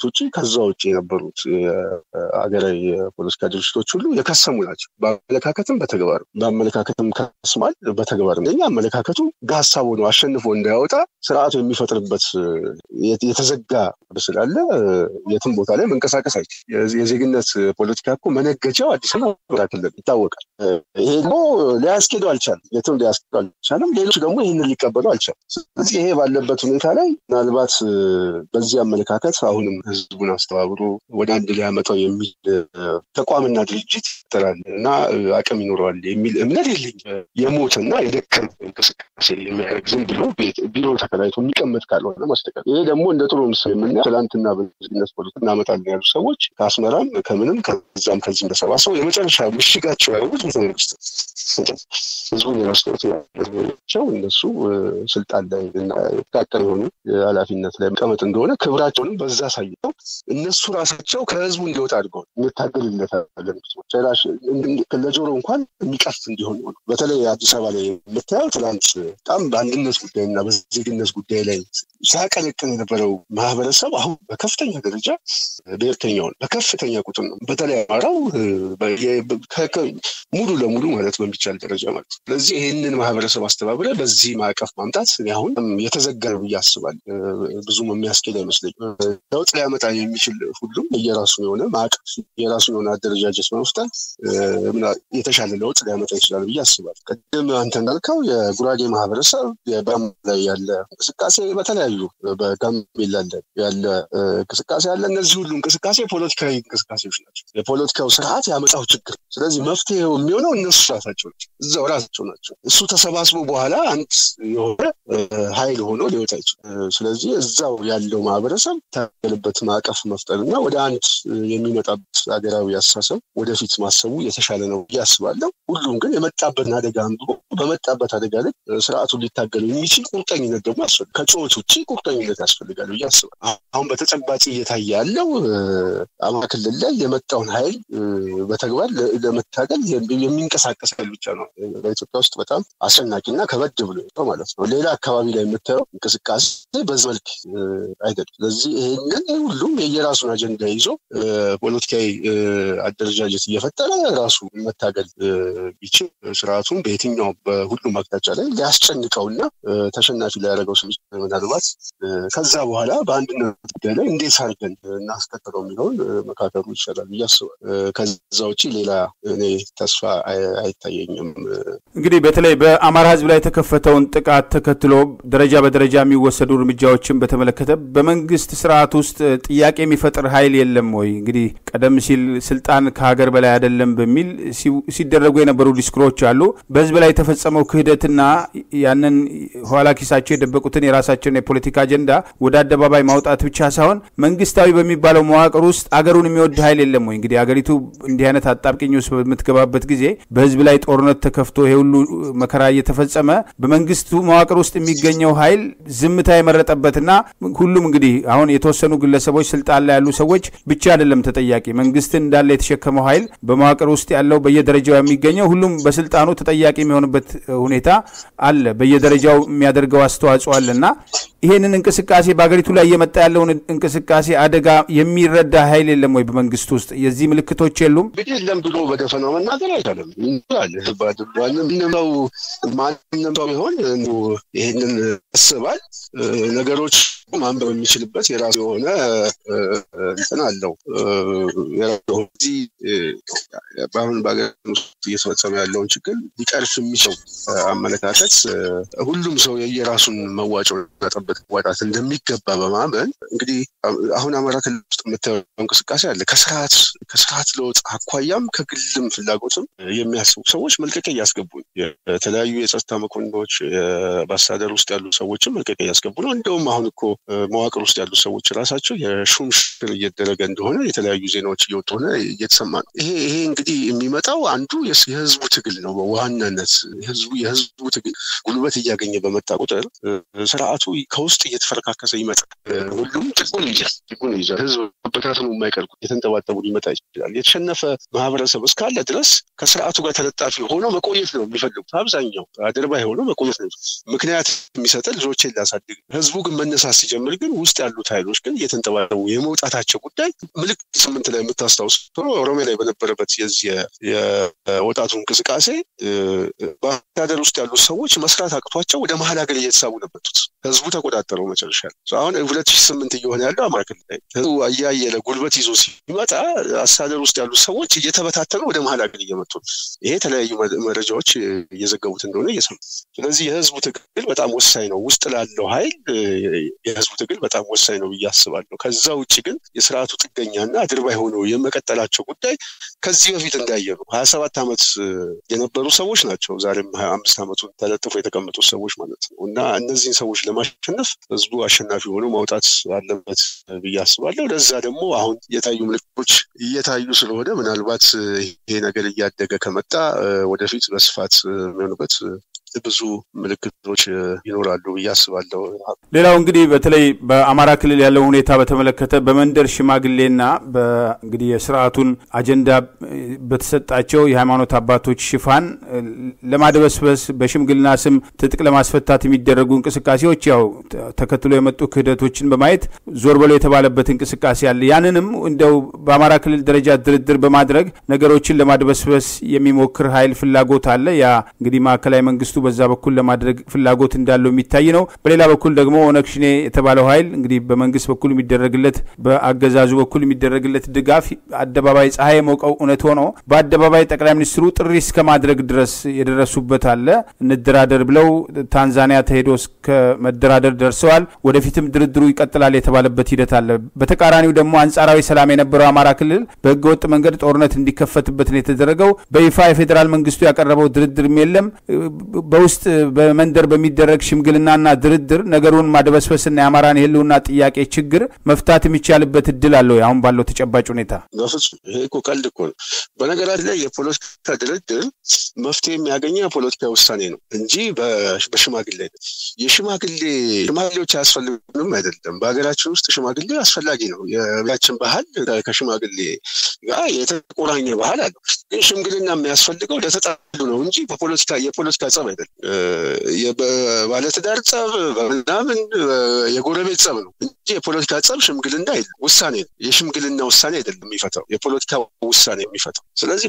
ከዛ ውጭ የነበሩት ሀገራዊ የፖለቲካ ድርጅቶች ሁሉ የከሰሙ ናቸው። በአመለካከትም በተግባር በአመለካከትም ከስሟል፣ በተግባር እኛ አመለካከቱ በሀሳቡ ነው አሸንፎ እንዳያወጣ ስርዓቱ የሚፈጥርበት የተዘጋ ስላለ የትም ቦታ ላይ መንቀሳቀስ አይችል። የዜግነት ፖለቲካ እኮ መነገጃው አዲስ አበባ ክልል ይታወቃል። ይሄ ደግሞ ሊያስኬደው አልቻለም። የትም ሊያስኬደው አልቻለም። ሌሎች ደግሞ ይህንን ሊቀበሉ አልቻለም። ስለዚህ ይሄ ባለበት ሁኔታ ላይ ምናልባት በዚህ አመለካከት አሁንም ህዝቡን አስተባብሮ ወደ አንድ ሊያመጣው የሚል ተቋምና ድርጅት ይፈጠራል እና አቅም ይኖረዋል የሚል እምነት የለኝ። የሞትና የደከም እንቅስቃሴ የሚያደርግ ዝም ብሎ ቢሮ ተከራይቶ የሚቀመጥ ካልሆነ ማስተቀር ይሄ ደግሞ እንደ ጥሩ ምስል የምናየው ትላንትና በዜግነት ፖለቲካ እናመጣለን ያሉ ሰዎች ከአስመራም ከምንም ከዛም ከዚህም ተሰባስበው የመጨረሻ ምሽጋቸው ያሉት ቤተመንግስት ህዝቡን የመስሎቸው እነሱ ስልጣን ላይ የተቃቀር የሆኑ ኃላፊነት ላይ መቀመጥ እንደሆነ ክብራቸውንም በዛ ሳይተው እነሱ ራሳቸው ከህዝቡ እንዲወጣ አድርገው እንታገልለታለን። ለጆሮ እንኳን የሚቀፍ እንዲሆን ሆነ። በተለይ አዲስ አበባ ላይ የምታየው ትናንት በጣም በአንድነት ጉዳይ እና በዜግነት ጉዳይ ላይ ሲያቀነቅን የነበረው ማህበረሰብ አሁን በከፍተኛ ደረጃ ብሔርተኛውን በከፍተኛ ቁጥር ነው። በተለይ አማራው ሙሉ ለሙሉ ማለት በሚቻል ደረጃ ማለት ነው። ስለዚህ ይህንን ማህበረሰብ አስተባብረ በዚህ ማዕቀፍ ማምጣት አሁን የተዘጋ ነው ብዬ አስባለሁ። ብዙም የሚያስኬድ አይመስለኝም። ለውጥ ሊያመጣ የሚችል ሁሉም የራሱን የሆነ ማዕቀፍ የራሱን የሆነ አደረጃጀት በመፍጠር የተሻለ ለውጥ ሊያመጣ ይችላል ብዬ አስባለሁ። ቅድም አንተ እንዳልከው የጉራጌ ማህበረሰብ የጋሞ ላይ ያለ እንቅስቃሴ በተለያዩ በጋምቤላ ያለ እንቅስቃሴ አለ። እነዚህ ሁሉ እንቅስቃሴ ፖለቲካዊ እንቅስቃሴዎች ናቸው። የፖለቲካው ስርዓት ያመጣው ችግር። ስለዚህ መፍትሄው የሚሆነው እነሱ ራሳቸው ናቸው፣ እዛው ራሳቸው ናቸው። እሱ ተሰባስቦ በኋላ አንድ የሆነ ኃይል ሆኖ ሊወጣ ይችላል። ስለዚህ እዛው ያለው ማህበረሰብ ታገልበት ማዕቀፍ መፍጠር እና ወደ አንድ የሚመጣበት ሀገራዊ አስተሳሰብ ወደፊት ማሰቡ የተሻለ ነው ብዬ አስባለሁ። ሁሉም ግን የመጣበትን አደጋ አንብቦ በመጣበት አደጋ ላይ ስርዓቱን ሊታገሉ የሚችል ቁርጠኝነት ደግሞ ያስፈልጋል። ከጩኸት ውጭ ቁርጠኝነት ያስፈልጋል ብዬ አስባለሁ። አሁን በተጨባጭ እየታየ ያለው አማራ ክልል ላይ የመጣውን ኃይል በተግባር ለመታገል የሚንቀሳቀስ ኃይል ብቻ ነው። በኢትዮጵያ ውስጥ በጣም አስጨናቂና ከበድ ብሎ ማለት ነው። ሌላ አካባቢ ላይ የምታየው እንቅስቃሴ በዚህ መልክ አይደለም። ስለዚህ ይህንን ሁሉም የየራሱን አጀንዳ ይዞ ፖለቲካዊ አደረጃጀት እየፈጠረ ራሱ መታገል ቢችል ስርዓቱን በየትኛው በሁሉም አቅጣጫ ላይ ሊያስጨንቀውና ተሸናፊ ሊያደርገው ስም ምናልባት ከዛ በኋላ በአንድነት ጉዳይ ላይ እንዴት አድርገን እናስቀጥለው የሚለውን መካከሉ ይሻላል ብዬ አስባለሁ። ከዛ ውጭ ሌላ እኔ ተስፋ አይታየኝም። እንግዲህ በተለይ በአማራ ሕዝብ ላይ የተከፈተውን ጥቃት ተከትሎ ደረጃ በደረጃ የሚወሰዱ እርምጃዎችን በተመለከተ በመንግስት ስርዓት ውስጥ ጥያቄ የሚፈጥር ኃይል የለም ወይ? እንግዲህ ቀደም ሲል ስልጣን ከሀገር በላይ አይደለም በሚል ሲደረጉ የነበሩ ዲስኩሮች አሉ። በህዝብ ላይ የተፈጸመው ክህደትና ያንን ኋላ ኪሳቸው የደበቁትን የራሳቸውን የፖለቲካ አጀንዳ ወደ አደባባይ ማውጣት ብቻ ሳይሆን መንግስታዊ በሚባለው መዋቅር ውስጥ አገሩን የሚወድ ኃይል የለም ወይ? እንግዲህ አገሪቱ እንዲህ አይነት አጣብቅኝ ውስጥ በምትገባበት ጊዜ በህዝብ ላይ ጦርነት ተከፍቶ ይሄ ሁሉ መከራ እየተፈጸመ በመንግስቱ መዋቅር ውስጥ የሚገኘው ኃይል ዝምታ የመረጠበትና ሁሉም እንግዲህ አሁን የተወሰኑ ግለሰቦች ስልጣን ላይ ያሉ ሰዎች ብቻ አይደለም ተጠያቂ መንግስትን እንዳለ የተሸከመው ኃይል በመዋቅር ውስጥ ያለው በየደረጃው የሚገኘው ሁሉም በስልጣኑ ተጠያቂ የሚሆንበት ሁኔታ አለ። በየደረጃው የሚያደርገው አስተዋጽኦ አለ እና ይሄንን እንቅስቃሴ በሀገሪቱ ላይ እየመጣ ያለውን እንቅስቃሴ አደጋ የሚረዳ ኃይል የለም ወይ? በመንግስት ውስጥ የዚህ ምልክቶች የሉም? እንግዲህ የለም ብሎ በደፈናው መናገር አይቻልም። ማንም ሰው ቢሆን ይህንን ያስባል። ነገሮች ማንበብ የሚችልበት የራሱ የሆነ እንትን አለው። እዚህ በአሁን በሀገር ውስጥ እየተፈጸመ ያለውን ችግር ሊቀርፍ የሚችለው አመለካከት ሁሉም ሰው የየራሱን መዋጮ ጠበት ዋጣት እንደሚገባ በማመን እንግዲህ አሁን አማራ ክልል ውስጥ የምታየው እንቅስቃሴ አለ። ከስርዓት ከስርዓት ለውጥ አኳያም ከግልም ፍላጎትም የሚያስቡ ሰዎች መልቀቂያ እያስገቡ የተለያዩ የጸጥታ መኮንኖች በአስተዳደር ውስጥ ያሉ ሰዎችም መልቀቂያ እያስገቡ ነው። እንደውም አሁን እኮ መዋቅር ውስጥ ያሉ ሰዎች ራሳቸው የሹም ሽር እየተደረገ እንደሆነ የተለያዩ ዜናዎች እየወጡ ሆነ እየተሰማ ነው። ይሄ ይሄ እንግዲህ የሚመጣው አንዱ የህዝቡ ትግል ነው። በዋናነት ህዝቡ የህዝቡ ትግል ጉልበት እያገኘ በመጣ ቁጥር ስርዓቱ በውስጥ እየተፈረካከሰ ይመጣል። ሁሉም ጥጉን ይይዛል ጥጉን ይይዛል። ህዝብ መበታተኑ የማይቀር የተንጠባጠቡ ሊመጣ ይችላል። የተሸነፈ ማህበረሰብ እስካለ ድረስ ከስርዓቱ ጋር ተለጣፊ ሆኖ መቆየት ነው የሚፈልጉት። አብዛኛው አድርባይ ሆኖ መቆየት ነው ምክንያት የሚሰጥ ልጆቼን ላሳድግ። ህዝቡ ግን መነሳት ሲጀምር ግን ውስጥ ያሉት ኃይሎች ግን እየተንጠባጠቡ የመውጣታቸው ጉዳይ ምልክት ስምንት ላይ የምታስታውስ ኦሮሚያ ላይ በነበረበት የዚህ የወጣቱ እንቅስቃሴ በአስተዳደር ውስጥ ያሉት ሰዎች መስራት አቅቷቸው ወደ መሀል ሀገር እየተሳቡ ነበጡት። ህዝቡ ተቆጣጠረው መጨረሻ አሁን ሁለት ሺህ ስምንት እየሆነ ያለው አማራ ክልል ላይ ህዝቡ እያየለ ጉልበት ይዞ ሲመጣ አስተዳደር ውስጥ ያሉት ሰዎች እየተበታተኑ ወደ መሀል ሀገር እየመጡ ይሄ የተለያዩ መረጃዎች እየዘገቡት እንደሆነ እየሰሙ ስለዚህ የህዝቡ ትግል በጣም ወሳኝ ነው። ውስጥ ላለው ኃይል የህዝቡ ትግል በጣም ወሳኝ ነው ብዬ አስባለሁ። ከዛ ውጭ ግን የስርዓቱ ጥገኛና አድርባይ ሆነው የመቀጠላቸው ጉዳይ ከዚህ በፊት እንዳየ ነው። ሀያ ሰባት ዓመት የነበሩ ሰዎች ናቸው ዛሬም ሀያ አምስት ዓመቱን ተለጥፎ የተቀመጡ ሰዎች ማለት ነው እና እነዚህን ሰዎች ለማሸነፍ ህዝቡ አሸናፊ ሆኖ ማውጣት አለበት ብዬ አስባለሁ። ለዛ ደግሞ አሁን የታዩ ምልክቶች እየታዩ ስለሆነ ምናልባት ይሄ ነገር እያደገ ከመጣ ወደፊት በስፋት የሚሆንበት ብዙ ምልክቶች ይኖራሉ ብዬ አስባለሁ። ሌላው እንግዲህ በተለይ በአማራ ክልል ያለው ሁኔታ በተመለከተ በመንደር ሽማግሌና እንግዲህ የስርዓቱን አጀንዳ በተሰጣቸው የሃይማኖት አባቶች ሽፋን ለማድበስበስ በሽምግልና ስም ትጥቅ ለማስፈታት የሚደረጉ እንቅስቃሴዎች ያው ተከትሎ የመጡ ክህደቶችን በማየት ዞር በሎ የተባለበት እንቅስቃሴ አለ። ያንንም እንደው በአማራ ክልል ደረጃ ድርድር በማድረግ ነገሮችን ለማድበስበስ የሚሞክር ኃይል ፍላጎት አለ። ያ እንግዲህ ማዕከላዊ መንግስቱ በዛ በኩል ለማድረግ ፍላጎት እንዳለው የሚታይ ነው። በሌላ በኩል ደግሞ ኦነግ ሽኔ የተባለው ኃይል እንግዲህ በመንግስት በኩል የሚደረግለት በአገዛዙ በኩል የሚደረግለት ድጋፍ አደባባይ ፀሐይ የሞቀው እውነት ሆኖ በአደባባይ ጠቅላይ ሚኒስትሩ ጥሪ እስከ ማድረግ ድረስ የደረሱበት አለ። እንደራደር ብለው ታንዛኒያ ተሄዶ እስከ መደራደር ደርሰዋል። ወደፊትም ድርድሩ ይቀጥላል የተባለበት ሂደት አለ። በተቃራኒው ደግሞ አንጻራዊ ሰላም የነበረው አማራ ክልል በህገወጥ መንገድ ጦርነት እንዲከፈትበት ነው የተደረገው። በይፋ የፌዴራል መንግስቱ ያቀረበው ድርድርም የለም። በውስጥ በመንደር በሚደረግ ሽምግልናና ድርድር ነገሩን ማድበስበስና የአማራን የህልውና ጥያቄ ችግር መፍታት የሚቻልበት እድል አለው አሁን ባለው ተጨባጭ ሁኔታ? በፍጹም ይሄ እኮ ቀልድ እኮ ነው። በነገራችን ላይ የፖለቲካ ድርድር መፍትሄ የሚያገኘው የፖለቲካ ውሳኔ ነው እንጂ በሽማግሌ የሽማግሌ ሽማግሌዎች አያስፈልጉንም አይደለም። በሀገራችን ውስጥ ሽማግሌ አስፈላጊ ነው። የቤታችን ባህል ከሽማግሌ ጋር የተቆራኘ ባህል አለው። ግን ሽምግልና የሚያስፈልገው ለተጣሉ ነው እንጂ በፖለቲካ የፖለቲካ ጸብ አይደለም። ባለትዳር ጸብ በምናምን የጎረቤት ጸብ ነው እንጂ የፖለቲካ ጸብ ሽምግልና አይደለም። ውሳኔ ነው። የሽምግልና ውሳኔ አይደለም የሚፈታው የፖለቲካ ውሳኔ የሚፈታው። ስለዚህ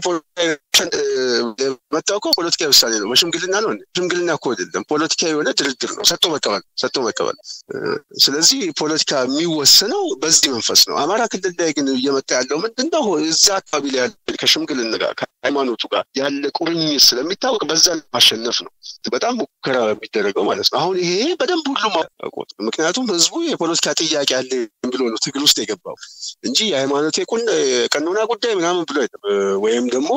የመጣው እኮ ፖለቲካዊ ውሳኔ ነው። በሽምግልና ነው። ሽምግልና እኮ አይደለም፣ ፖለቲካ የሆነ ድርድር ነው። ሰጥቶ መቀበል፣ ሰጥቶ መቀበል። ስለዚህ ፖለቲካ የሚወሰነው በዚህ መንፈስ ነው። አማራ ክልል ላይ ግን እየመጣ ያለው ምንድን ነው? እዛ አካባቢ ላይ ያለ ከሽምግልና ጋር ከሃይማኖቱ ጋር ያለ ቁርኝት ስለሚታወቅ በዛ ማሸነፍ ነው በጣም ሙከራ የሚደረገው ማለት ነው። አሁን ይሄ በደንብ ሁሉም አውቆት፣ ምክንያቱም ህዝቡ የፖለቲካ ጥያቄ አለ ብሎ ነው ትግል ውስጥ የገባው እንጂ የሃይማኖት የቀኖና ጉዳይ ምናምን ብሎ ወይም ደግሞ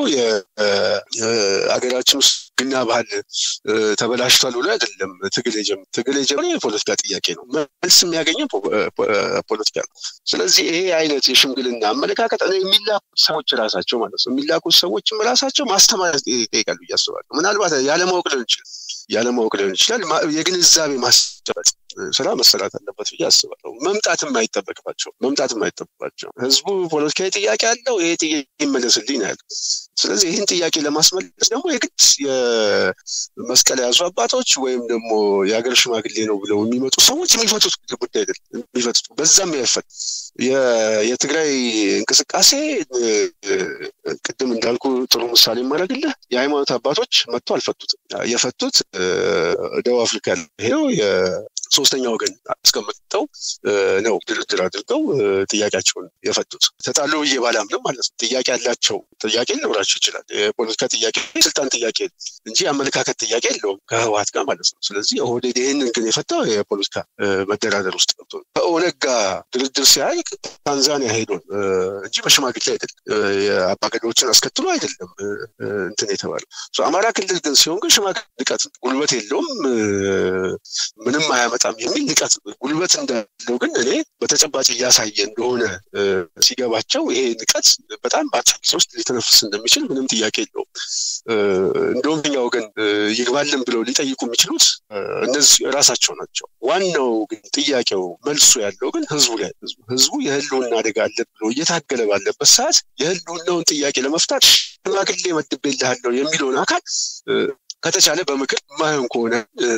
የሀገራችን ውስጥ ግና ባህል ተበላሽቷል ብሎ አይደለም ትግል የጀመረው። ትግል የጀመረው የፖለቲካ ጥያቄ ነው። መልስ የሚያገኘው ፖለቲካ ነው። ስለዚህ ይሄ አይነት የሽምግልና አመለካከት የሚላኩት ሰዎች ራሳቸው ማለት ነው የሚላኩት ሰዎችም ራሳቸው ማስተማር ይጠይቃሉ ብዬ አስባለሁ። ምናልባት ያለማወቅ ሊሆን ይችላል ያለማወቅ ሊሆን ይችላል። የግንዛቤ ማስጨበጥ ስራ መሰራት አለበት ብዬ አስባለሁ። መምጣትም አይጠበቅባቸው መምጣትም አይጠበቅባቸው። ህዝቡ ፖለቲካዊ ጥያቄ አለው። ይሄ ጥያቄ ይመለስልኝ ነው ያለው። ስለዚህ ይህን ጥያቄ ለማስመለስ ደግሞ የግድ የመስቀል የያዙ አባቶች ወይም ደግሞ የሀገር ሽማግሌ ነው ብለው የሚመጡ ሰዎች የሚፈቱት ጉዳይ አይደለም። የሚፈቱት በዛም ያይፈት የትግራይ እንቅስቃሴ ቅድም እንዳልኩ ጥሩ ምሳሌ የማደርግልህ የሃይማኖት አባቶች መጥቶ አልፈቱትም። የፈቱት ደቡብ አፍሪካ ሄደው ሶስተኛ ወገን አስቀምጠው ነው ድርድር አድርገው ጥያቄያቸውን የፈቱት። ተጣሉ ብዬ ባላምንም ማለት ነው። ጥያቄ ያላቸው ጥያቄ ሊኖራቸው ይችላል። የፖለቲካ ጥያቄ፣ ስልጣን ጥያቄ እንጂ የአመለካከት ጥያቄ የለውም ከህወሓት ጋር ማለት ነው። ስለዚህ ኦህዴድ ይህንን ግን የፈታው የፖለቲካ መደራደር ውስጥ ገብቶ ነው። ከኦነግ ጋር ድርድር ሲያልቅ ታንዛኒያ ሄዶ እንጂ በሽማግሌ አይደለም፣ የአባገዶችን አስከትሎ አይደለም እንትን የተባለው። አማራ ክልል ግን ሲሆን ግን ሽማግሌ ንቀት ጉልበት የለውም ምንም አያመጣም አያመጣም የሚል ንቀት ጉልበት እንዳለው ግን እኔ በተጨባጭ እያሳየ እንደሆነ ሲገባቸው ይሄ ንቀት በጣም በአጭር ጊዜ ውስጥ ሊተነፍስ እንደሚችል ምንም ጥያቄ የለውም። እንደውም እኛ ወገን ይግባልን ብለው ሊጠይቁ የሚችሉት እነዚህ ራሳቸው ናቸው። ዋናው ግን ጥያቄው መልሱ ያለው ግን ህዝቡ ላይ ህዝቡ የህልውና አደጋ አለ ብሎ እየታገለ ባለበት ሰዓት የህልውናውን ጥያቄ ለመፍታት ሽማግሌ መድቤልሃለሁ የሚለውን አካል ከተቻለ በምክር ማየን ከሆነ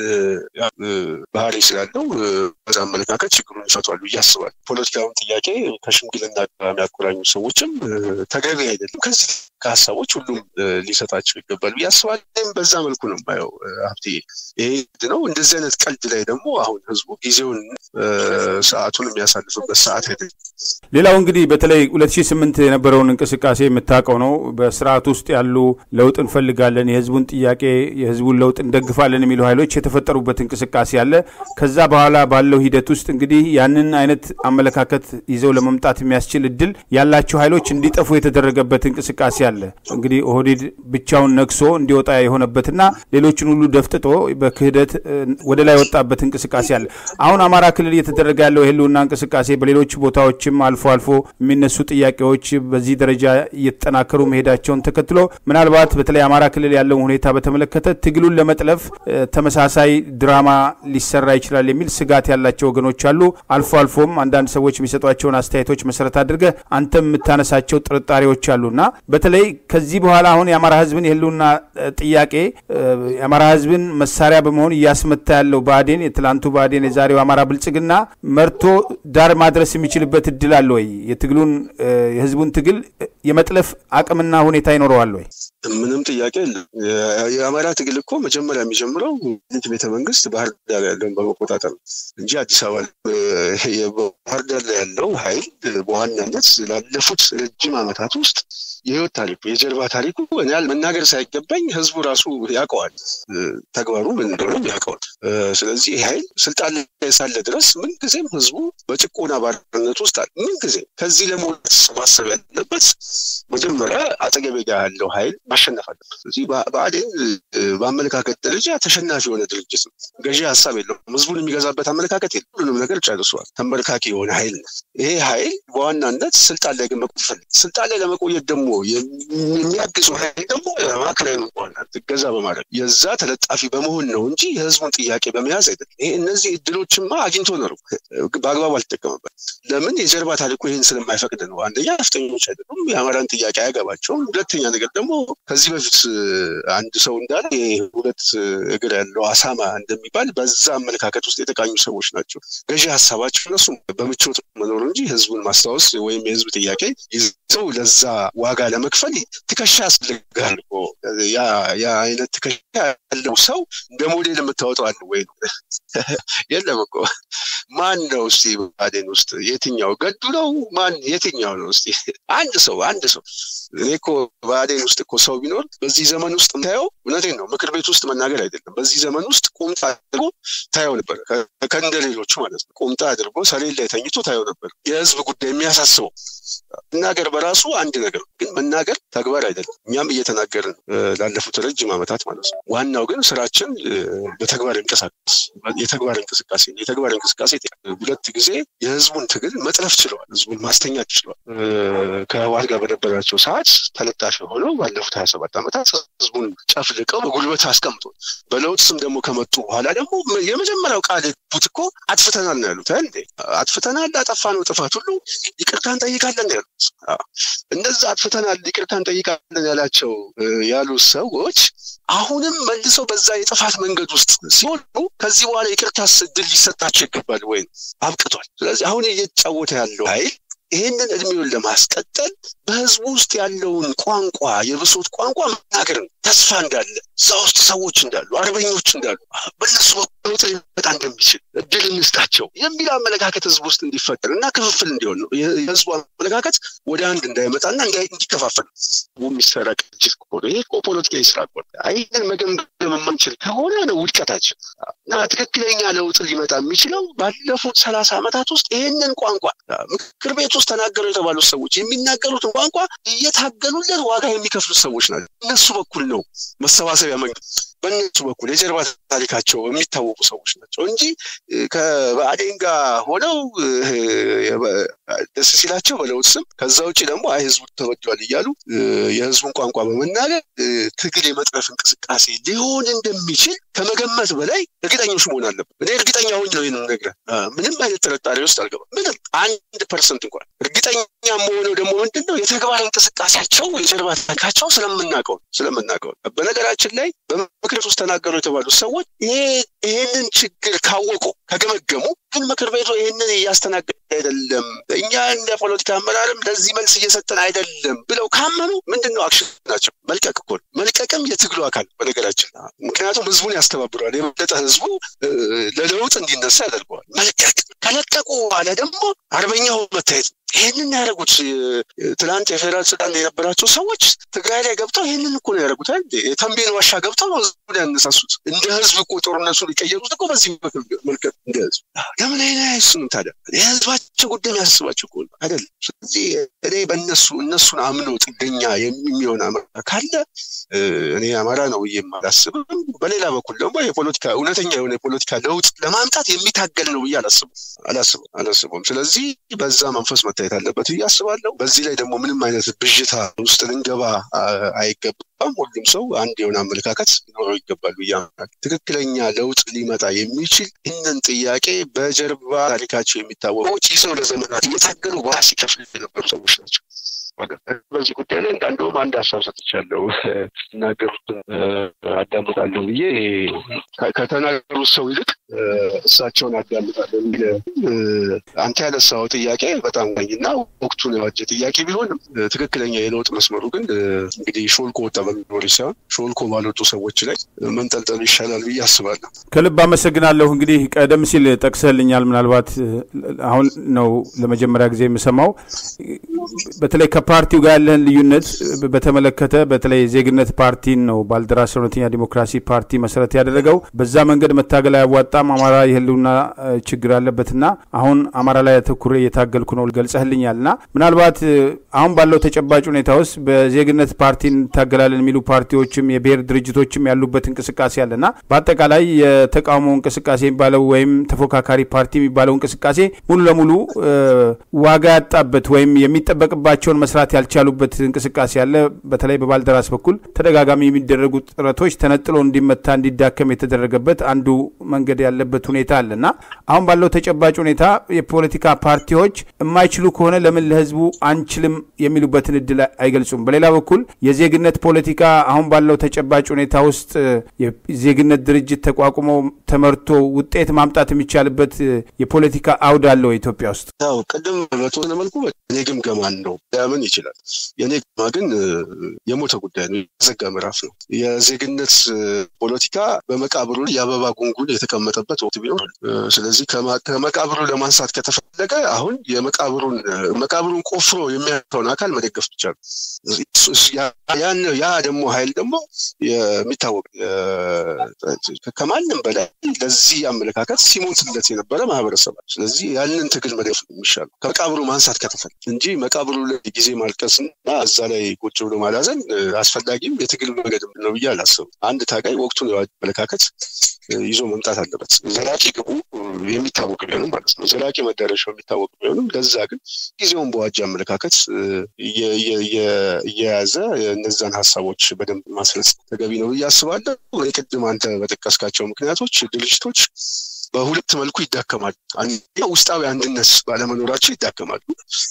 ባህሪ ስላለው በዛ አመለካከት ችግሩን ይፈቷሉ ብዬ አስባለሁ። ፖለቲካውን ጥያቄ ከሽምግልና ጋር የሚያቆራኙ ሰዎችም ተገቢ አይደለም። ከዚህ ከሀሳቦች ሁሉም ሊሰጣቸው ይገባል ብዬ አስባለሁ። በዛ መልኩ ነው የማየው ሀብቴ። ይሄ ነው። እንደዚህ አይነት ቀልድ ላይ ደግሞ አሁን ህዝቡ ጊዜውን ሰዓቱን የሚያሳልፍበት ሰዓት አይደለም። ሌላው እንግዲህ በተለይ ሁለት ሺህ ስምንት የነበረውን እንቅስቃሴ የምታውቀው ነው። በስርዓት ውስጥ ያሉ ለውጥ እንፈልጋለን፣ የህዝቡን ጥያቄ የህዝቡን ለውጥ እንደግፋለን የሚሉ ኃይሎች የተፈጠሩበት እንቅስቃሴ አለ። ከዛ በኋላ ባለው ሂደት ውስጥ እንግዲህ ያንን አይነት አመለካከት ይዘው ለመምጣት የሚያስችል እድል ያላቸው ኃይሎች እንዲጠፉ የተደረገበት እንቅስቃሴ አለ። እንግዲህ ኦህዴድ ብቻውን ነግሶ እንዲወጣ የሆነበትና ሌሎችን ሁሉ ደፍጥጦ በክህደት ወደ ላይ ወጣበት እንቅስቃሴ አለ። አሁን አማራ ክልል እየተደረገ ያለው የህልውና እንቅስቃሴ በሌሎች ቦታዎችም አልፎ አልፎ የሚነሱ ጥያቄዎች በዚህ ደረጃ እየተጠናከሩ መሄዳቸውን ተከትሎ ምናልባት በተለይ አማራ ክልል ያለውን ሁኔታ በተመለከተ ትግሉን ለመጥለፍ ተመሳሳይ ድራማ ሊሰራ ይችላል የሚል ስጋት ያላቸው ወገኖች አሉ። አልፎ አልፎም አንዳንድ ሰዎች የሚሰጧቸውን አስተያየቶች መሰረት አድርገህ አንተም የምታነሳቸው ጥርጣሬዎች አሉና በተለይ ከዚህ በኋላ አሁን የአማራ ህዝብን የህልውና ጥያቄ የአማራ ህዝብን መሳሪያ በመሆን እያስመታ ያለው ብአዴን የትላንቱ ብአዴን የዛሬው አማራ ብልጽግና መርቶ ዳር ማድረስ የሚችልበት እድል አለ ወይ? የትግሉን የህዝቡን ትግል የመጥለፍ አቅምና ሁኔታ ይኖረዋል ወይ? ምንም ጥያቄ የለም። የአማራ ትግል እኮ መጀመሪያ የሚጀምረው ት ቤተ መንግስት ባህር ዳር ያለውን በመቆጣጠር ነው እንጂ አዲስ አበባ ባህር ዳር ላይ ያለው ኃይል በዋናነት ላለፉት ረጅም ዓመታት ውስጥ የህይወት ታሪኩ የጀርባ ታሪኩ እኔ መናገር ሳይገባኝ ህዝቡ ራሱ ያውቀዋል። ተግባሩ ምን እንደሆነ ያውቀዋል። ስለዚህ ይህ ኃይል ስልጣን ላይ ሳለ ድረስ ምንጊዜም ህዝቡ በጭቆና ባርነት ውስጥ አለ። ምንጊዜም ከዚህ ለመውጣት ማሰብ ያለበት መጀመሪያ አጠገቤ ጋር ያለው ኃይል ማሸነፍ አለበት። ስለዚህ ብአዴን በአመለካከት ደረጃ ተሸናፊ የሆነ ድርጅት ነው። ገዢ ሀሳብ የለውም። ህዝቡን የሚገዛበት አመለካከት የለም። ሁሉንም ነገር ጨርሷል። ተንበርካኪ የሆነ ኃይል ነው። ይሄ ኃይል በዋናነት ስልጣን ላይ ግን መቆየት ይፈልግ። ስልጣን ላይ ለመቆየት ደግሞ የሚያግዙ ኃይል ደግሞ ማዕከላዊ በዋናነት እገዛ በማድረግ የዛ ተለጣፊ በመሆን ነው እንጂ የህዝቡን ጥያቄ በመያዝ አይደለም። ይሄ እነዚህ እድሎችማ አግኝቶ ነው በአግባቡ አልተጠቀመበት። ለምን የጀርባ ታሪኩ ይህን ስለማይፈቅድ ነው። አንደኛ ነፍጠኞች አይደሉም፣ የአማራን ጥያቄ አያገባቸውም። ሁለተኛ ነገር ደግሞ ከዚህ በፊት አንድ ሰው እንዳለ ሁለት እግር ያለው አሳማ እንደሚባል በዛ አመለካከት ውስጥ የተቃኙ ሰዎች ናቸው። ገዢ ሀሳባቸው እነሱ በምቾት መኖር እንጂ ህዝቡን ማስታወስ ወይም የህዝብ ጥያቄ ይዘው ለዛ ዋጋ ለመክፈል ትከሻ ያስፈልጋል። ያ አይነት ትከሻ ያለው ሰው እንደ ሞዴል የምታወጣው አለ ወይ? የለም እኮ ማን ነው እስቲ ብአዴን ውስጥ የትኛው ገዱ ነው? ማን የትኛው ነው እስቲ? አንድ ሰው አንድ ሰው እኔ እኮ ብአዴን ውስጥ እኮ ሰው ቢኖር በዚህ ዘመን ውስጥ ታየው፣ እውነቴን ነው ምክር ቤት ውስጥ መናገር አይደለም። በዚህ ዘመን ውስጥ ቁምጣ አድርጎ ታየው ነበር፣ ከእንደ ሌሎቹ ማለት ነው። ቁምጣ አድርጎ ሰሌን ላይ ተኝቶ ታየው ነበር። የህዝብ ጉዳይ የሚያሳስበው መናገር በራሱ አንድ ነገር ግን መናገር ተግባር አይደለም። እኛም እየተናገርን ላለፉት ረጅም ዓመታት ማለት ነው። ዋናው ግን ስራችን በተግባር እንቀሳቀስ የተግባር እንቅስቃሴ የተግባር እንቅስቃሴ ሁለት ጊዜ የህዝቡን ትግል መጥለፍ ችለዋል። ህዝቡን ማስተኛት ችለዋል። ከህወሓት ጋር በነበራቸው ሰዓት ተለጣፊ ሆነው ባለፉት ሀያ ሰባት ዓመታት ህዝቡን ጨፍልቀው በጉልበት አስቀምጧል። በለውጥ ስም ደግሞ ከመጡ በኋላ ደግሞ የመጀመሪያው ቃል የገቡት እኮ አጥፍተናል ነው ያሉት። እንዴ አጥፍተናል፣ አጠፋነው ጥፋት ሁሉ ይቅርታ እንጠይቃለን ነው ያሉት። እነዛ አጥፍተናል፣ ይቅርታ እንጠይቃለን ያላቸው ያሉ ሰዎች አሁንም መልሰው በዛ የጥፋት መንገድ ውስጥ ሲሆኑ ከዚህ በኋላ ይቅርታ እድል ሊሰጣቸው ይገባል ወይ? አብቅቷል። ስለዚህ አሁን እየተጫወተ ያለው ኃይል ይህንን እድሜውን ለማስቀጠል በህዝቡ ውስጥ ያለውን ቋንቋ የብሶት ቋንቋ መናገር ነው። ተስፋ እንዳለ እዛ ውስጥ ሰዎች እንዳሉ አርበኞች እንዳሉ በእነሱ በለውጥ ሊመጣ እንደሚችል እድል እንስጣቸው የሚል አመለካከት ህዝብ ውስጥ እንዲፈጠር እና ክፍፍል እንዲሆን ነው። የህዝቡ አመለካከት ወደ አንድ እንዳይመጣና እንዲከፋፈል የሚሰራ ቅጅት ከሆነ ይህ እኮ ፖለቲካዊ ስራ ከሆነ ይህንን መገምገም የማንችል ከሆነ ነው ውድቀታችን እና ትክክለኛ ለውጥ ሊመጣ የሚችለው ባለፉት ሰላሳ ዓመታት ውስጥ ይህንን ቋንቋ ምክር ቤት ውስጥ ተናገሩ የተባሉት ሰዎች የሚናገሩትን ቋንቋ እየታገሉለት ዋጋ የሚከፍሉት ሰዎች ናቸው። እነሱ በኩል ነው መሰባሰቢያ መንገድ በእነሱ በኩል የጀርባ ታሪካቸው የሚታወቁ ሰዎች ናቸው እንጂ ከብአዴን ጋር ሆነው ደስ ሲላቸው በለውጥ ስም ከዛ ውጭ ደግሞ አይ ህዝቡ ተበድሏል እያሉ የህዝቡን ቋንቋ በመናገር ትግል የመጥረፍ እንቅስቃሴ ሊሆን እንደሚችል ከመገመት በላይ እርግጠኞች መሆን አለብን። እኔ እርግጠኛ ሆኝ ነው ይህን ነግረህ ምንም አይነት ጥርጣሬ ውስጥ አልገባም። ምንም አንድ ፐርሰንት እንኳን እርግጠኛ መሆነው ደግሞ ምንድን ነው የተግባር እንቅስቃሴያቸው የጀርባ ታሪካቸው ስለምናውቀው ስለምናውቀው በነገራችን ላይ በምክር ቤት ውስጥ ተናገሩ የተባሉት ሰዎች ይሄንን ችግር ካወቁ ከገመገሙ ግን ምክር ቤቱ ይህንን እያስተናገደ አይደለም፣ እኛ እንደ ፖለቲካ አመራርም ለዚህ መልስ እየሰጠን አይደለም ብለው ካመኑ ምንድን ነው አክሽን ናቸው? መልቀቅ እኮ መልቀቅም የትግሉ አካል በነገራችን ምክንያቱም ህዝቡን ያስተባብረዋል። የበለጠ ህዝቡ ለለውጥ እንዲነሳ ያደርገዋል። መልቀቅ ከለቀቁ በኋላ ደግሞ አርበኛው መታየት ይህንን ያደረጉት ትናንት የፌዴራል ስልጣን የነበራቸው ሰዎች ትግራይ ላይ ገብተው ይህንን እኮ ነው ያደረጉት። የተንቤን ዋሻ ገብተው ነው ህዝቡን ያነሳሱት። እንደ ህዝብ እኮ ጦርነቱን ሊቀየሩት እኮ በዚህ መልከት እንደ ህዝብ ለምን አይነ አይሱንም ታዲያ የህዝባቸው ጉዳይ የሚያስባቸው እኮ አይደለም። ስለዚህ እኔ በእነሱ እነሱን አምኖ ጥገኛ የሚሆን አማራ ካለ እኔ አማራ ነው ብዬ አላስብም። በሌላ በኩል ደግሞ የፖለቲካ እውነተኛ የሆነ የፖለቲካ ለውጥ ለማምጣት የሚታገል ነው ብዬ አላስብም አላስብም አላስብም። ስለዚህ በዛ መንፈስ መታየት አለበት ብዬ አስባለሁ። በዚህ ላይ ደግሞ ምንም አይነት ብዥታ ውስጥ ልንገባ አይገባም። ሁሉም ሰው አንድ የሆነ አመለካከት ሊኖረው ይገባል ብዬ አምናለሁ። ትክክለኛ ለውጥ ሊመጣ የሚችል ይህንን ጥያቄ በጀርባ ታሪካቸው የሚታወቁ ይዘው ለዘመናት እየታገሉ ዋጋ ሲከፍሉ የነበሩ ሰዎች ናቸው። በዚህ ጉዳይ ላይ እንደውም አንድ ሀሳብ ሰጥቻለሁ። ሲናገሩትን አዳምጣለሁ ብዬ ከተናገሩት ሰው ይልቅ እሳቸውን አዳምጣለሁ የሚል አንተ ያነሳው ጥያቄ በጣም ቀኝና ወቅቱን የዋጀ ጥያቄ ቢሆንም ትክክለኛ የለውጥ መስመሩ ግን እንግዲህ ሾልኮ ወጣ በሚኖር ሳይሆን ሾልኮ ባልወጡ ሰዎች ላይ መንጠልጠሉ ይሻላል ብዬ አስባለሁ። ከልብ አመሰግናለሁ። እንግዲህ ቀደም ሲል ጠቅሰህልኛል። ምናልባት አሁን ነው ለመጀመሪያ ጊዜ የምሰማው በተለይ ከፓርቲው ጋር ያለህን ልዩነት በተመለከተ በተለይ ዜግነት ፓርቲን ነው ባልደራስ እውነተኛ ዲሞክራሲ ፓርቲ መሰረት ያደረገው። በዛ መንገድ መታገል አያዋጣም፣ አማራ የህልውና ችግር አለበትና አሁን አማራ ላይ አተኩሬ እየታገልኩ ነው ገልጸህልኛል። እና ምናልባት አሁን ባለው ተጨባጭ ሁኔታ ውስጥ በዜግነት ፓርቲ እንታገላለን የሚሉ ፓርቲዎችም የብሔር ድርጅቶችም ያሉበት እንቅስቃሴ አለና በአጠቃላይ የተቃውሞ እንቅስቃሴ የሚባለው ወይም ተፎካካሪ ፓርቲ የሚባለው እንቅስቃሴ ሙሉ ለሙሉ ዋጋ ያጣበት ወይም የሚጠበቅባቸውን መስራት ያልቻሉበት እንቅስቃሴ አለ። በተለይ በባልደራስ በኩል ተደጋጋሚ የሚደረጉ ጥረቶች ተነጥሎ እንዲመታ እንዲዳከም የተደረገበት አንዱ መንገድ ያለበት ሁኔታ አለ እና አሁን ባለው ተጨባጭ ሁኔታ የፖለቲካ ፓርቲዎች የማይችሉ ከሆነ ለምን ለህዝቡ አንችልም የሚሉበትን እድል አይገልጹም። በሌላ በኩል የዜግነት ፖለቲካ አሁን ባለው ተጨባጭ ሁኔታ ውስጥ የዜግነት ድርጅት ተቋቁሞ ተመርቶ ውጤት ማምጣት የሚቻልበት የፖለቲካ አውድ አለው ኢትዮጵያ ውስጥ። ያው ቅድም በተወሰነ መልኩ እኔ ግምገማን ነው ሊያምን ይችላል። የእኔ ግምገማ ግን የሞተ ጉዳይ ነው፣ የዘጋ ምዕራፍ ነው። የዜግነት ፖለቲካ በመቃብሩ የአበባ ጉንጉን የተቀመጠበት ወቅት ቢኖር፣ ስለዚህ ከመቃብሩ ለማንሳት ከተፈለገ አሁን የመቃብሩን መቃብሩን ቆፍሮ የሚያተውን አካል መደገፍ ብቻ ነው። ያ ደግሞ ኃይል ደግሞ የሚታወቅ ከማንም በላይ ለዚህ አመለካከት ሲሞትለት የነበረ ማህበረሰብ ስለዚህ ያንን ትግል መደገፍ የሚሻለው ከመቃብሩ ማንሳት ከተፈለገ እንጂ መቃብሩ ላይ ጊዜ ማልቀስ እና እዛ ላይ ቁጭ ብሎ ማላዘን አስፈላጊም የትግል መንገድ ነው ብዬ አላስብም። አንድ ታጋይ ወቅቱን የዋጀ አመለካከት ይዞ መምጣት አለበት። ዘላቂ ግቡ የሚታወቅ ቢሆንም ማለት ነው። ዘላቂ መዳረሻው የሚታወቅ ቢሆንም ለዛ ግን ጊዜውን በዋጀ አመለካከት እየያዘ እነዛን ሀሳቦች በደንብ ማስረጽ ተገቢ ነው ብዬ አስባለሁ። ቅድም አንተ በጠቀስካቸው ምክንያቶች ድርጅቶች በሁለት መልኩ ይዳከማሉ። አንደኛው ውስጣዊ አንድነት ባለመኖራቸው ይዳከማሉ።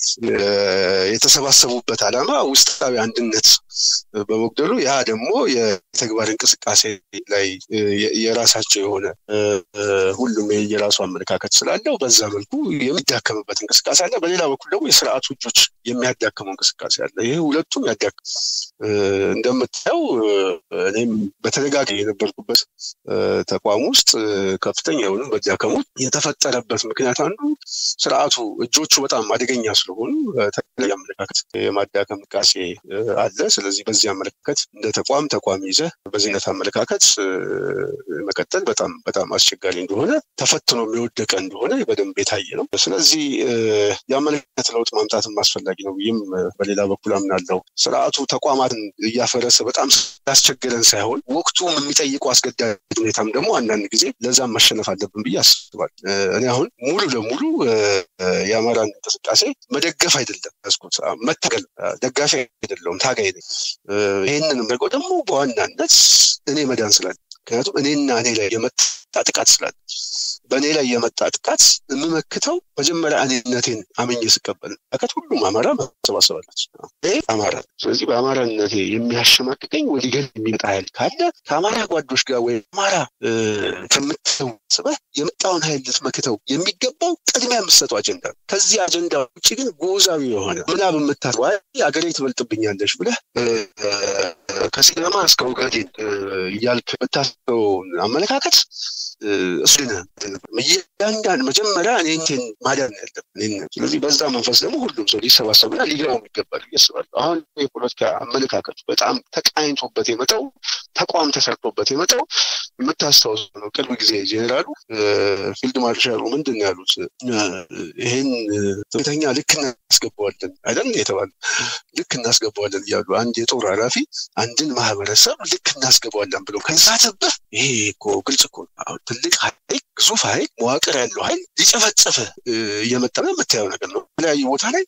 የተሰባሰቡበት ዓላማ ውስጣዊ አንድነት በመጉደሉ ያ ደግሞ የተግባር እንቅስቃሴ ላይ የራሳቸው የሆነ ሁሉም የራሱ አመለካከት ስላለው በዛ መልኩ የሚዳከምበት እንቅስቃሴ አለ። በሌላ በኩል ደግሞ የስርዓቱ እጆች የሚያዳክመው እንቅስቃሴ አለ። ይሄ ሁለቱም ያዳክም እንደምታየው እኔም በተደጋጋሚ የነበርኩበት ተቋም ውስጥ ከፍተኛ የሆኑ መዳከሞች የተፈጠረበት ምክንያት አንዱ ስርዓቱ እጆቹ በጣም አደገኛ ስለሆኑ ተለያየ አመለካከት የማዳከም እንቅስቃሴ አለ። ስለዚህ በዚህ አመለካከት እንደ ተቋም ተቋም ይዘ በዚህነት አመለካከት መቀጠል በጣም በጣም አስቸጋሪ እንደሆነ ተፈትኖ የሚወደቀ እንደሆነ በደንብ የታየ ነው። ስለዚህ የአመለካከት ለውጥ ማምጣትም አስፈላጊ አስፈላጊ ነው ብዬም በሌላ በኩል አምናለሁ። ስርዓቱ ተቋማትን እያፈረሰ በጣም ያስቸገረን ሳይሆን ወቅቱ የሚጠይቀው አስገዳጅ ሁኔታም ደግሞ አንዳንድ ጊዜ ለዛም መሸነፍ አለብን ብዬ አስባል። እኔ አሁን ሙሉ ለሙሉ የአማራን እንቅስቃሴ መደገፍ አይደለም ያዝኩት፣ መታገል ደጋፊ አይደለውም፣ ታጋይ ነኝ። ይህንንም ደግሞ ደግሞ በዋናነት እኔ መዳን ስላለ ምክንያቱም እኔና እኔ ላይ የመጣ ጥቃት ስላለ በእኔ ላይ የመጣ ጥቃት የምመክተው መጀመሪያ እኔነቴን አምኜ ስቀበል ከት ሁሉም አማራ መሰባሰባለች ይሄ አማራ። ስለዚህ በአማራነቴ የሚያሸማቅቀኝ ወዲገን የሚመጣ ኃይል ካለ ከአማራ ጓዶች ጋር ወይም አማራ ከምትሰው ስበህ የመጣውን ኃይል ልትመክተው የሚገባው ቅድሚያ የምትሰጠው አጀንዳ ነው። ከዚህ አጀንዳ ውጭ ግን ጎዛዊ የሆነ ምናብ የምታስዋ አገሬ ትበልጥብኛለች ብለህ ከሲዳማ እስከ ኦጋዴን እያልክ የምታስበውን አመለካከት እሱ እያንዳንድ መጀመሪያ እኔንቴን ማዳን ያለብን። ስለዚህ በዛ መንፈስ ደግሞ ሁሉም ሰው ሊሰባሰብና ሊገባው ይገባል እያስባለሁ። አሁን የፖለቲካ አመለካከቱ በጣም ተቃኝቶበት የመጣው ተቋም ተሰርቶበት የመጣው የምታስታውሱ ነው። ቅርብ ጊዜ ጄኔራሉ ፊልድ ማርሻሉ ምንድን ነው ያሉት? ይህን ትምተኛ ልክ እናስገባዋለን አይደል የተባለ ልክ እናስገባዋለን እያሉ አንድ የጦር ኃላፊ አንድን ማህበረሰብ ልክ እናስገባዋለን ብለው ከዛተብህ ይሄ እኮ ግልጽ እኮ ነው። ትልቅ ኃይል ግዙፍ ኃይል መዋቅር ያለው ኃይል ሊጨፈጨፈ እየመጣ ነው የምታየው ነገር ነው። የተለያዩ ቦታ ላይ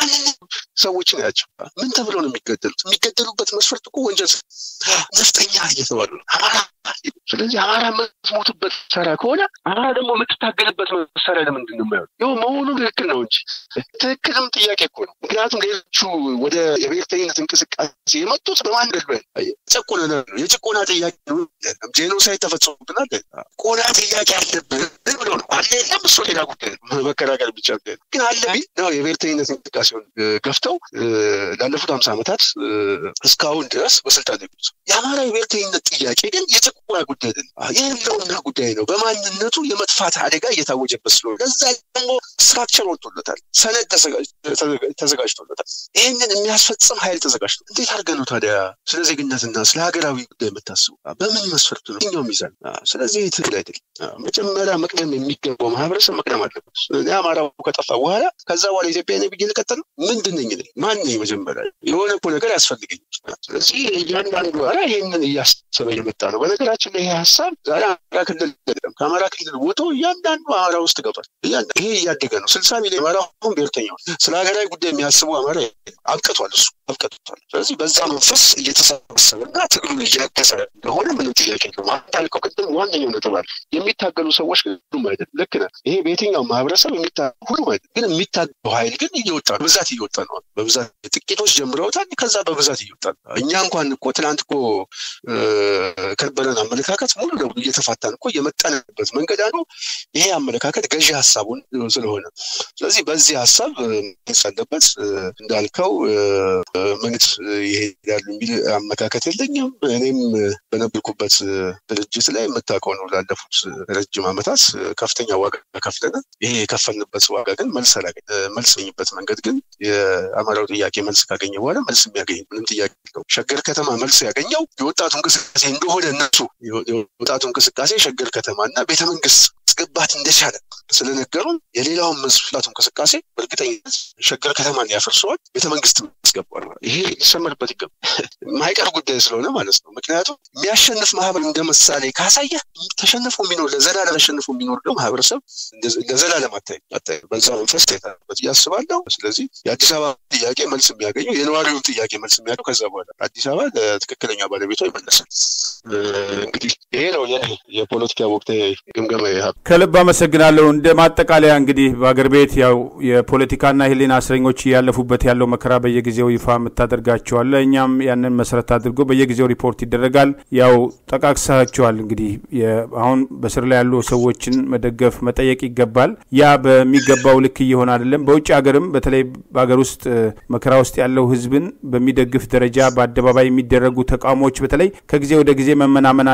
ሰዎችን ያቸው ምን ተብለው ነው የሚገደሉት? የሚገደሉበት መስፈርት እኮ ወንጀል ነፍጠኛ እየተባሉ ነው አማራ ስለዚህ አማራ የምትሞትበት መሳሪያ ከሆነ አማራ ደግሞ የምትታገልበት መሳሪያ ለምንድን ነው የማይሆን? ይኸው መሆኑ ትክክል ነው እንጂ ትክክልም ጥያቄ እኮ ነው። ምክንያቱም ሌሎቹ ወደ የብሔርተኝነት እንቅስቃሴ የመጡት በማን ደል ጨቆነ ነው የጭቆና ጥያቄ ጄኖሳይድ ተፈጽሞብናል ቆና ጥያቄ አለብን ብሎ ነው አለ የለም እሱ ሌላ ጉዳይ ነው መከራከር ብቻ ግን አለ ቢል ነው የብሔርተኝነት እንቅስቃሴውን ገፍተው ላለፉት ሀምሳ ዓመታት እስካሁን ድረስ በስልጣን የቆዩት የአማራ የብሔርተኝነት ጥያቄ ግን የጭቆና ጉዳይ አይደለም የህልውና ጉዳይ ነው በማንነቱ የመጥፋት አደጋ እየታወጀበት ስለሆነ ከዛ ደግሞ ስትራክቸር ወጥቶለታል ሰነድ ተዘጋጅቶለታል ይህንን የሚያስፈጽም ኃይል ተዘጋጅቶ እንዴት አድርገህ ነው ታዲያ ስለ ዜግነትና ስለ ሀገራዊ ጉዳይ የምታስቡ በምን መስፈርት ነው ኛው ሚዛን ስለዚህ ትግል አይደለም መጀመሪያ መቅደም የሚገባው ማህበረሰብ መቅደም አለበት እኔ አማራው ከጠፋ በኋላ ከዛ በኋላ ኢትዮጵያ ነ ብዬ ልቀጥል ምንድን ነኝ ማን ነኝ መጀመሪያ የሆነ እኮ ነገር ያስፈልገኝ ስለዚህ እያንዳንዱ ራ ይህንን እያሰበ የመጣ ነው በነገራችን ላይ ይሄ ሀሳብ ዛሬ አማራ ክልል አይደለም ከአማራ ክልል ወጥቶ እያንዳንዱ አማራ ውስጥ ገብቷል ይሄ እያደገ ነው ስልሳ ሚሊዮን አማራ አሁን ብሔርተኛው ስለ ሀገራዊ ጉዳይ የሚያስቡ አማራ አብቅቷል እሱ አብቅቷል ስለዚህ በዛ መንፈስ እየተሰባሰበና ትግሉ እያገዘ እንደሆነ ምንም ጥያቄ የለውም አንታልከው ቅድም ዋነኛው ነጥብ አለ የሚታገሉ ሰዎች ሁሉም አይደለም ልክ ነህ ይሄ በየትኛው ማህበረሰብ የሚታ ሁሉም አይደለም ግን የሚታገለው ኃይል ግን እየወጣ ነው በብዛት እየወጣ ነው በብዛት ጥቂቶች ጀምረውታል ከዛ በብዛት እየወጣ ነው እኛ እንኳን እኮ ትናንት እኮ ከነበረን አመለካከት ሙሉ ለሙሉ እየተፋታን እኮ የመጣንበት መንገድ አንዱ ይሄ አመለካከት ገዢ ሀሳቡን ስለሆነ ስለዚህ በዚህ ሀሳብ መንግስት አለበት እንዳልከው መንግስት ይሄዳሉ የሚል አመለካከት የለኝም እኔም በነበርኩበት ድርጅት ላይ የምታውቀው ነው ላለፉት ረጅም ዓመታት ከፍተኛ ዋጋ ከፍለናል ይሄ የከፈልንበት ዋጋ ግን መልስ አላገኝ መልስ ያገኝበት መንገድ ግን የአማራው ጥያቄ መልስ ካገኘ በኋላ መልስ የሚያገኝ ምንም ጥያቄ የለውም ሸገር ከተማ መልስ ያገኘው የወጣቱ እንቅስቃሴ እንደሆነ እነሱ የወጣቱ እንቅስቃሴ ሸገር ከተማ እና ቤተመንግስት ማስገባት እንደቻለ ስለነገሩን የሌላውን መስፍላቱ እንቅስቃሴ በእርግጠኝነት ሸገር ከተማን ያፈርሰዋል ቤተመንግስት ያስገባል ይሄ ሊሰመርበት ይገባል ማይቀር ጉዳይ ስለሆነ ማለት ነው ምክንያቱም የሚያሸንፍ ማህበር እንደ ምሳሌ ካሳየ ተሸንፎ የሚኖር ለዘላለም ተሸንፎ የሚኖር ነው ማህበረሰብ ለዘላለም አታይ አታይ በዛ መንፈስ ታይታበት እያስባለሁ ስለዚህ የአዲስ አበባ ጥያቄ መልስ የሚያገኘው የነዋሪውን ጥያቄ መልስ የሚያገኘው ከዛ በኋላ አዲስ አበባ ለትክክለኛ ባለቤቷ ይመለሳል እንግዲህ ይሄ ነው የፖለቲካ ወቅታዊ ግምገማ ከልብ አመሰግናለሁ እንደ ማጠቃለያ እንግዲህ በአገር ቤት ያው የፖለቲካና የህሊና እስረኞች እያለፉበት ያለው መከራ በየጊዜው ይፋ የምታደርጋቸዋለ እኛም ያንን መሰረት አድርጎ በየጊዜው ሪፖርት ይደረጋል ያው ጠቃቅሳቸዋል እንግዲህ አሁን በስር ላይ ያሉ ሰዎችን መደገፍ መጠየቅ ይገባል ያ በሚገባው ልክ እየሆነ አይደለም በውጭ ሀገርም በተለይ በሀገር ውስጥ መከራ ውስጥ ያለው ህዝብን በሚደግፍ ደረጃ በአደባባይ የሚደረጉ ተቃውሞዎች በተለይ ከጊዜ ወደ ጊዜ መመናመናቸው ጥያቄ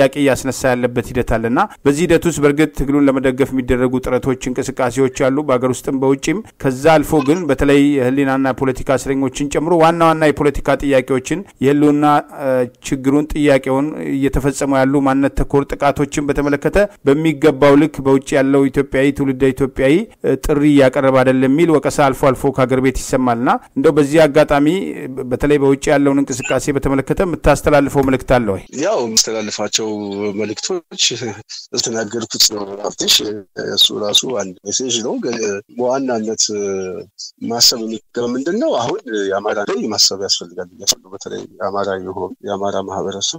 ጥያቄ እያስነሳ ያለበት ሂደት አለና በዚህ ሂደት ውስጥ በእርግጥ ትግሉን ለመደገፍ የሚደረጉ ጥረቶች፣ እንቅስቃሴዎች አሉ በሀገር ውስጥም በውጭም። ከዛ አልፎ ግን በተለይ የህሊናና ፖለቲካ እስረኞችን ጨምሮ ዋና ዋና የፖለቲካ ጥያቄዎችን የህልውና ችግሩን ጥያቄውን እየተፈጸሙ ያሉ ማንነት ተኮር ጥቃቶችን በተመለከተ በሚገባው ልክ በውጭ ያለው ኢትዮጵያዊ ትውልደ ኢትዮጵያዊ ጥሪ እያቀረበ አይደለም የሚል ወቀሳ አልፎ አልፎ ከሀገር ቤት ይሰማልና እንደው በዚህ አጋጣሚ በተለይ በውጭ ያለውን እንቅስቃሴ በተመለከተ የምታስተላልፈው መልእክት አለ ወይ? ያው የምስተላልፋቸው መልእክቶች የተናገርኩት ነው። ሀብትሽ እሱ ራሱ አንድ ሜሴጅ ነው። ግን በዋናነት ማሰብ የሚገባ ምንድን ነው? አሁን የአማራ ላይ ማሰብ ያስፈልጋል እያስሉ በተለይ የአማራ የሆኑ የአማራ ማህበረሰብ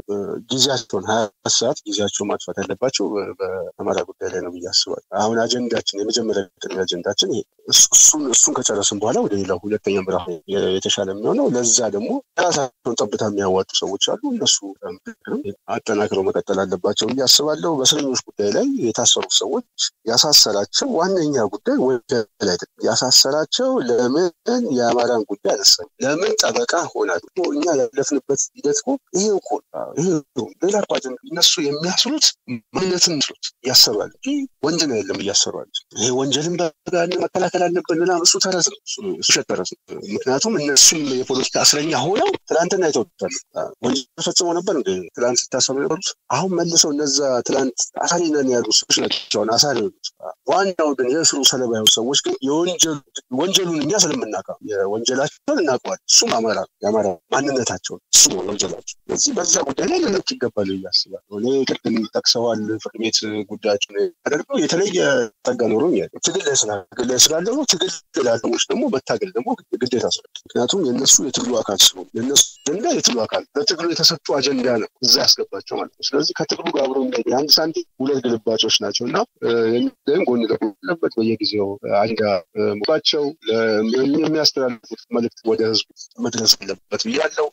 ጊዜያቸውን ሀያ ሰዓት ጊዜያቸውን ማጥፋት ያለባቸው በአማራ ጉዳይ ላይ ነው ብዬ አስባለሁ። አሁን አጀንዳችን የመጀመሪያ ቅድሚ አጀንዳችን ይሄ እሱን እሱን ከጨረስን በኋላ ወደ ሌላው ሁለተኛ ምዕራፍ የተሻለ የሚሆነው ለዛ ደግሞ የራሳቸውን ጠብታ የሚያዋጡ ሰዎች አሉ። እነሱ አጠናክረው መቀጠል አለባቸው ብዬ አስባለሁ። በእስረኞች ጉዳይ ላይ የታሰሩ ሰዎች ያሳሰራቸው ዋነኛ ጉዳይ ወንጀል አይደለም። ያሳሰራቸው ለምን የአማራን ጉዳይ አነሳ፣ ለምን ጠበቃ ሆናል። እኛ ያለፍንበት ሂደት እኮ ይሄ እኮ ይሄ ሌላ እኮ አጀንዳ እነሱ የሚያስሉት ማንነትን ምስሉት ያሰባል እንጂ ወንጀል የለም እያሰሯል። ይሄ ወንጀልን በጋን መከላከል አለብን ምናምን እሱ ተረት ነው፣ እሱ ሸት ተረት ነው። ምክንያቱም እነሱም የፖለቲካ እስረኛ ሆነው ትላንትና ይተውታሉ። ወንጀል ፈጽመው ነበር እንደ ትላንት ሲታሰሩ የነበሩት አሁን መልሰው እነዛ ትላንት አሳሪ ነን ያሉ ሰዎች ናቸው አሳሪ ሆኑት። ዋናው ግን የእስሩ ሰለባ የሆኑ ሰዎች ግን ወንጀሉን እኛ ስለምናውቀው የወንጀላቸውን እናውቀዋል። እሱም አማራ የአማራ ማንነታቸውን እሱ ነው ወንጀላቸው። ስለዚህ በዛ ጉዳይ ላይ ልንቅ ይገባል እያስባል እኔ ቅድም ጠቅሰዋል ፍርድ ቤት ጉዳያቸውን ያደርገው የተለየ ጠጋ ኖሮ ትግል ላይ ትግል ላይ ስላለ ነው። ትግል ላለሞች ደግሞ መታገል ደግሞ ግዴታ ስለ ምክንያቱም የእነሱ የትግሉ አካል ስለሆኑ የእነሱ አጀንዳ የትግሉ አካል ለትግሉ የተሰጡ አጀንዳ ነው እዛ ያስገባቸው ማለት ነው። ስለዚህ ከትግሉ ጋር አብሮ የአንድ ሳንቲም ሁለት ግልባጮች ናቸው እና ግን ጎን ለጎን ያለበት በየጊዜው አጀንዳ ሙባቸው የሚያስተላልፉት መልዕክት ወደ ህዝቡ መድረስ አለበት ብያለው።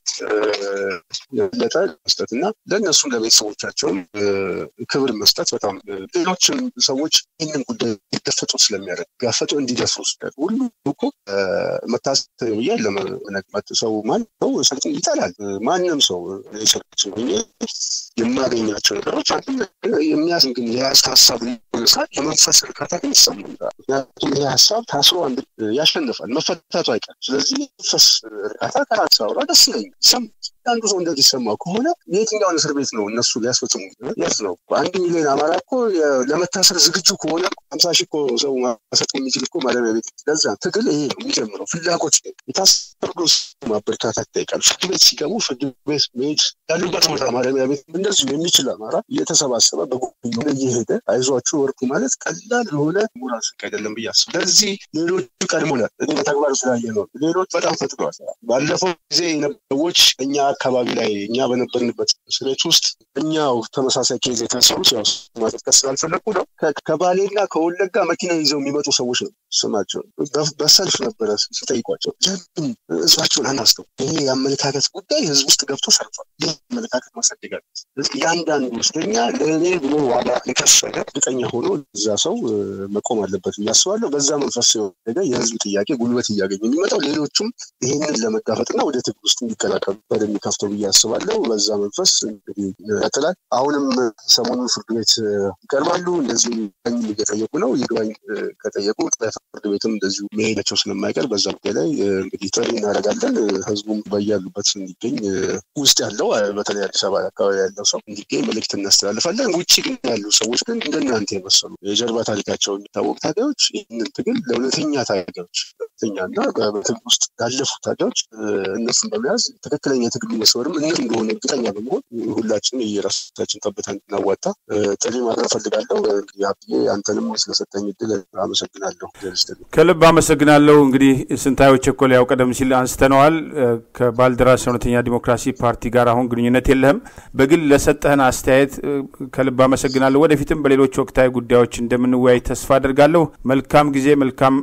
ለጠ መስጠት እና ለእነሱም ለቤተሰቦቻቸውም ክብር መስጠት በጣም ሌሎችም ሰዎች ይህንን ጉዳይ ሊጋፈጡ ስለሚያደርግ ጋፈጡ እንዲደፍሩ ስለ ሁሉ እኮ መታሰብ ብዬ ለመነግመት ሰው ማን ሰው ሰልጥን ይጠላል። ማንም ሰው ሰልች የማገኛቸው ነገሮች የሚያስን ግን የያዝክ ሀሳብ ሊሆነሳል የመንፈስ እርካታ ግን ይሰማል። ምክንያቱም ይህ ሀሳብ ታስሮ አንድ ያሸንፋል፣ መፈታቱ አይቀርም። ስለዚህ መንፈስ እርካታ ከራስ አውራ ደስ ይለኛል ይሰማል። አንዱ ሰው እንደዚህ ሰማው ከሆነ የትኛውን እስር ቤት ነው እነሱ ሊያስፈጽሙ የት ነው? አንድ ሚሊዮን አማራ እኮ ለመታሰር ዝግጁ ከሆነ ሀምሳ ሺህ እኮ ሰው ማሰጥ የሚችል እኮ ማረሚያ ቤት ለዛ ትግል ይሄ ነው የሚጀምረው። ፍላጎት የታሰሩ ማበረታታት ይጠይቃል። ፍርድ ቤት ሲገቡ ፍርድ ቤት መሄድ ያሉበት ቦታ ማረሚያ ቤት እንደዚሁ የሚችል አማራ እየተሰባሰበ በጎ እየሄደ አይዟችሁ ወርቁ ማለት ቀላል የሆነ ሞራል ስቅ አይደለም ብዬ አስብ። ለዚህ ሌሎቹ ቀድሞ እኔ በተግባር ስላየ ነው። ሌሎች በጣም ፈጥነዋል። ባለፈው ጊዜ ሰዎች እኛ አካባቢ ላይ እኛ በነበርንበት እስር ቤት ውስጥ እኛው ተመሳሳይ ኬዝ የታሰሩት ያው ማጠጥቀስ ስላልፈለግኩ ነው። ከባሌና ከወለጋ መኪና ይዘው የሚመጡ ሰዎች ነው ስማቸው በሰልፍ ነበረ ሲጠይቋቸው ለምን ህዝባቸውን አናስተው ይሄ የአመለካከት ጉዳይ ህዝብ ውስጥ ገብቶ ሰርቷል። ይህ አመለካከት ማሳደጋል እያንዳንዱ ውስደኛ ለእኔ ብሎ ዋጋ የከፈለ እርግጠኛ ሆኖ እዛ ሰው መቆም አለበት እያስባለሁ። በዛ መንፈስ ሲሆን የህዝብ ጥያቄ ጉልበት እያገኘ የሚመጣው ሌሎቹም ይህንን ለመጋፈጥና ወደ ትግል ውስጥ እንዲቀላቀሉ የሚከፍተው ብዬ አስባለሁ። በዛ መንፈስ እንግዲህ ይቀጥላል። አሁንም ሰሞኑን ፍርድ ቤት ይቀርባሉ። እንደዚሁ ይግባኝ እየጠየቁ ነው። ይግባኝ ከጠየቁ ፍርድ ቤትም እንደዚሁ መሄዳቸው ስለማይቀር በዛ ጉዳይ ላይ እንግዲህ ጥሪ እናደርጋለን። ህዝቡም በያሉበት እንዲገኝ ውስጥ ያለው በተለይ አዲስ አበባ አካባቢ ያለው ሰው እንዲገኝ መልዕክት እናስተላልፋለን። ውጭ ግን ያሉ ሰዎች ግን እንደናንተ የመሰሉ የጀርባ ታሪካቸው የሚታወቅ ታጋዮች ይህንን ትግል ለእውነተኛ ታጋዮች እውነተኛ እና በትግል ውስጥ ያለፉ ታጋዮች እነሱን በመያዝ ትክክለኛ የትግሉ መስመርም እነሱ እንደሆነ እርግጠኛ በመሆን ሁላችን የራሳችን ጠብታ እንድናዋጣ ጥሪ ማድረግ ፈልጋለሁ። እንግዲህ አንተንም ስለሰጠኝ እድል አመሰግናለሁ። ከልብ አመሰግናለሁ። እንግዲህ ስንታየሁ ቸኮል ያው ቀደም ሲል አንስተነዋል። ከባልደራስ እውነተኛ ዲሞክራሲ ፓርቲ ጋር አሁን ግንኙነት የለህም። በግል ለሰጠህን አስተያየት ከልብ አመሰግናለሁ። ወደፊትም በሌሎች ወቅታዊ ጉዳዮች እንደምንወያይ ተስፋ አድርጋለሁ። መልካም ጊዜ፣ መልካም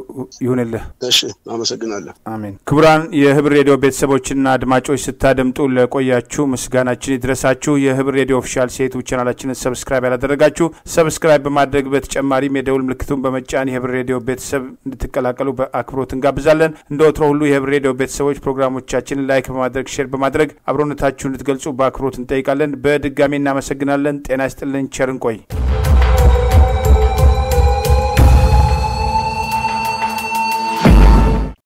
ይሁንልህ። እሺ፣ አመሰግናለሁ። አሜን። ክቡራን የህብር ሬዲዮ ቤተሰቦችና አድማጮች ስታደምጡ ለቆያችሁ ምስጋናችን ይድረሳችሁ። የህብር ሬዲዮ ኦፊሻል ሴቱ ቻናላችንን ሰብስክራይብ ያላደረጋችሁ ሰብስክራይብ በማድረግ በተጨማሪም የደውል ምልክቱን በመጫን የህብር ሬዲዮ ቤተሰብ ቤተሰብ እንድትቀላቀሉ በአክብሮት እንጋብዛለን። እንደ ወትሮ ሁሉ የህብር ሬዲዮ ቤተሰቦች ፕሮግራሞቻችንን ላይክ በማድረግ ሼር በማድረግ አብሮነታችሁን እንድትገልጹ በአክብሮት እንጠይቃለን። በድጋሚ እናመሰግናለን። ጤና ይስጥልን። ቸር እንቆይ።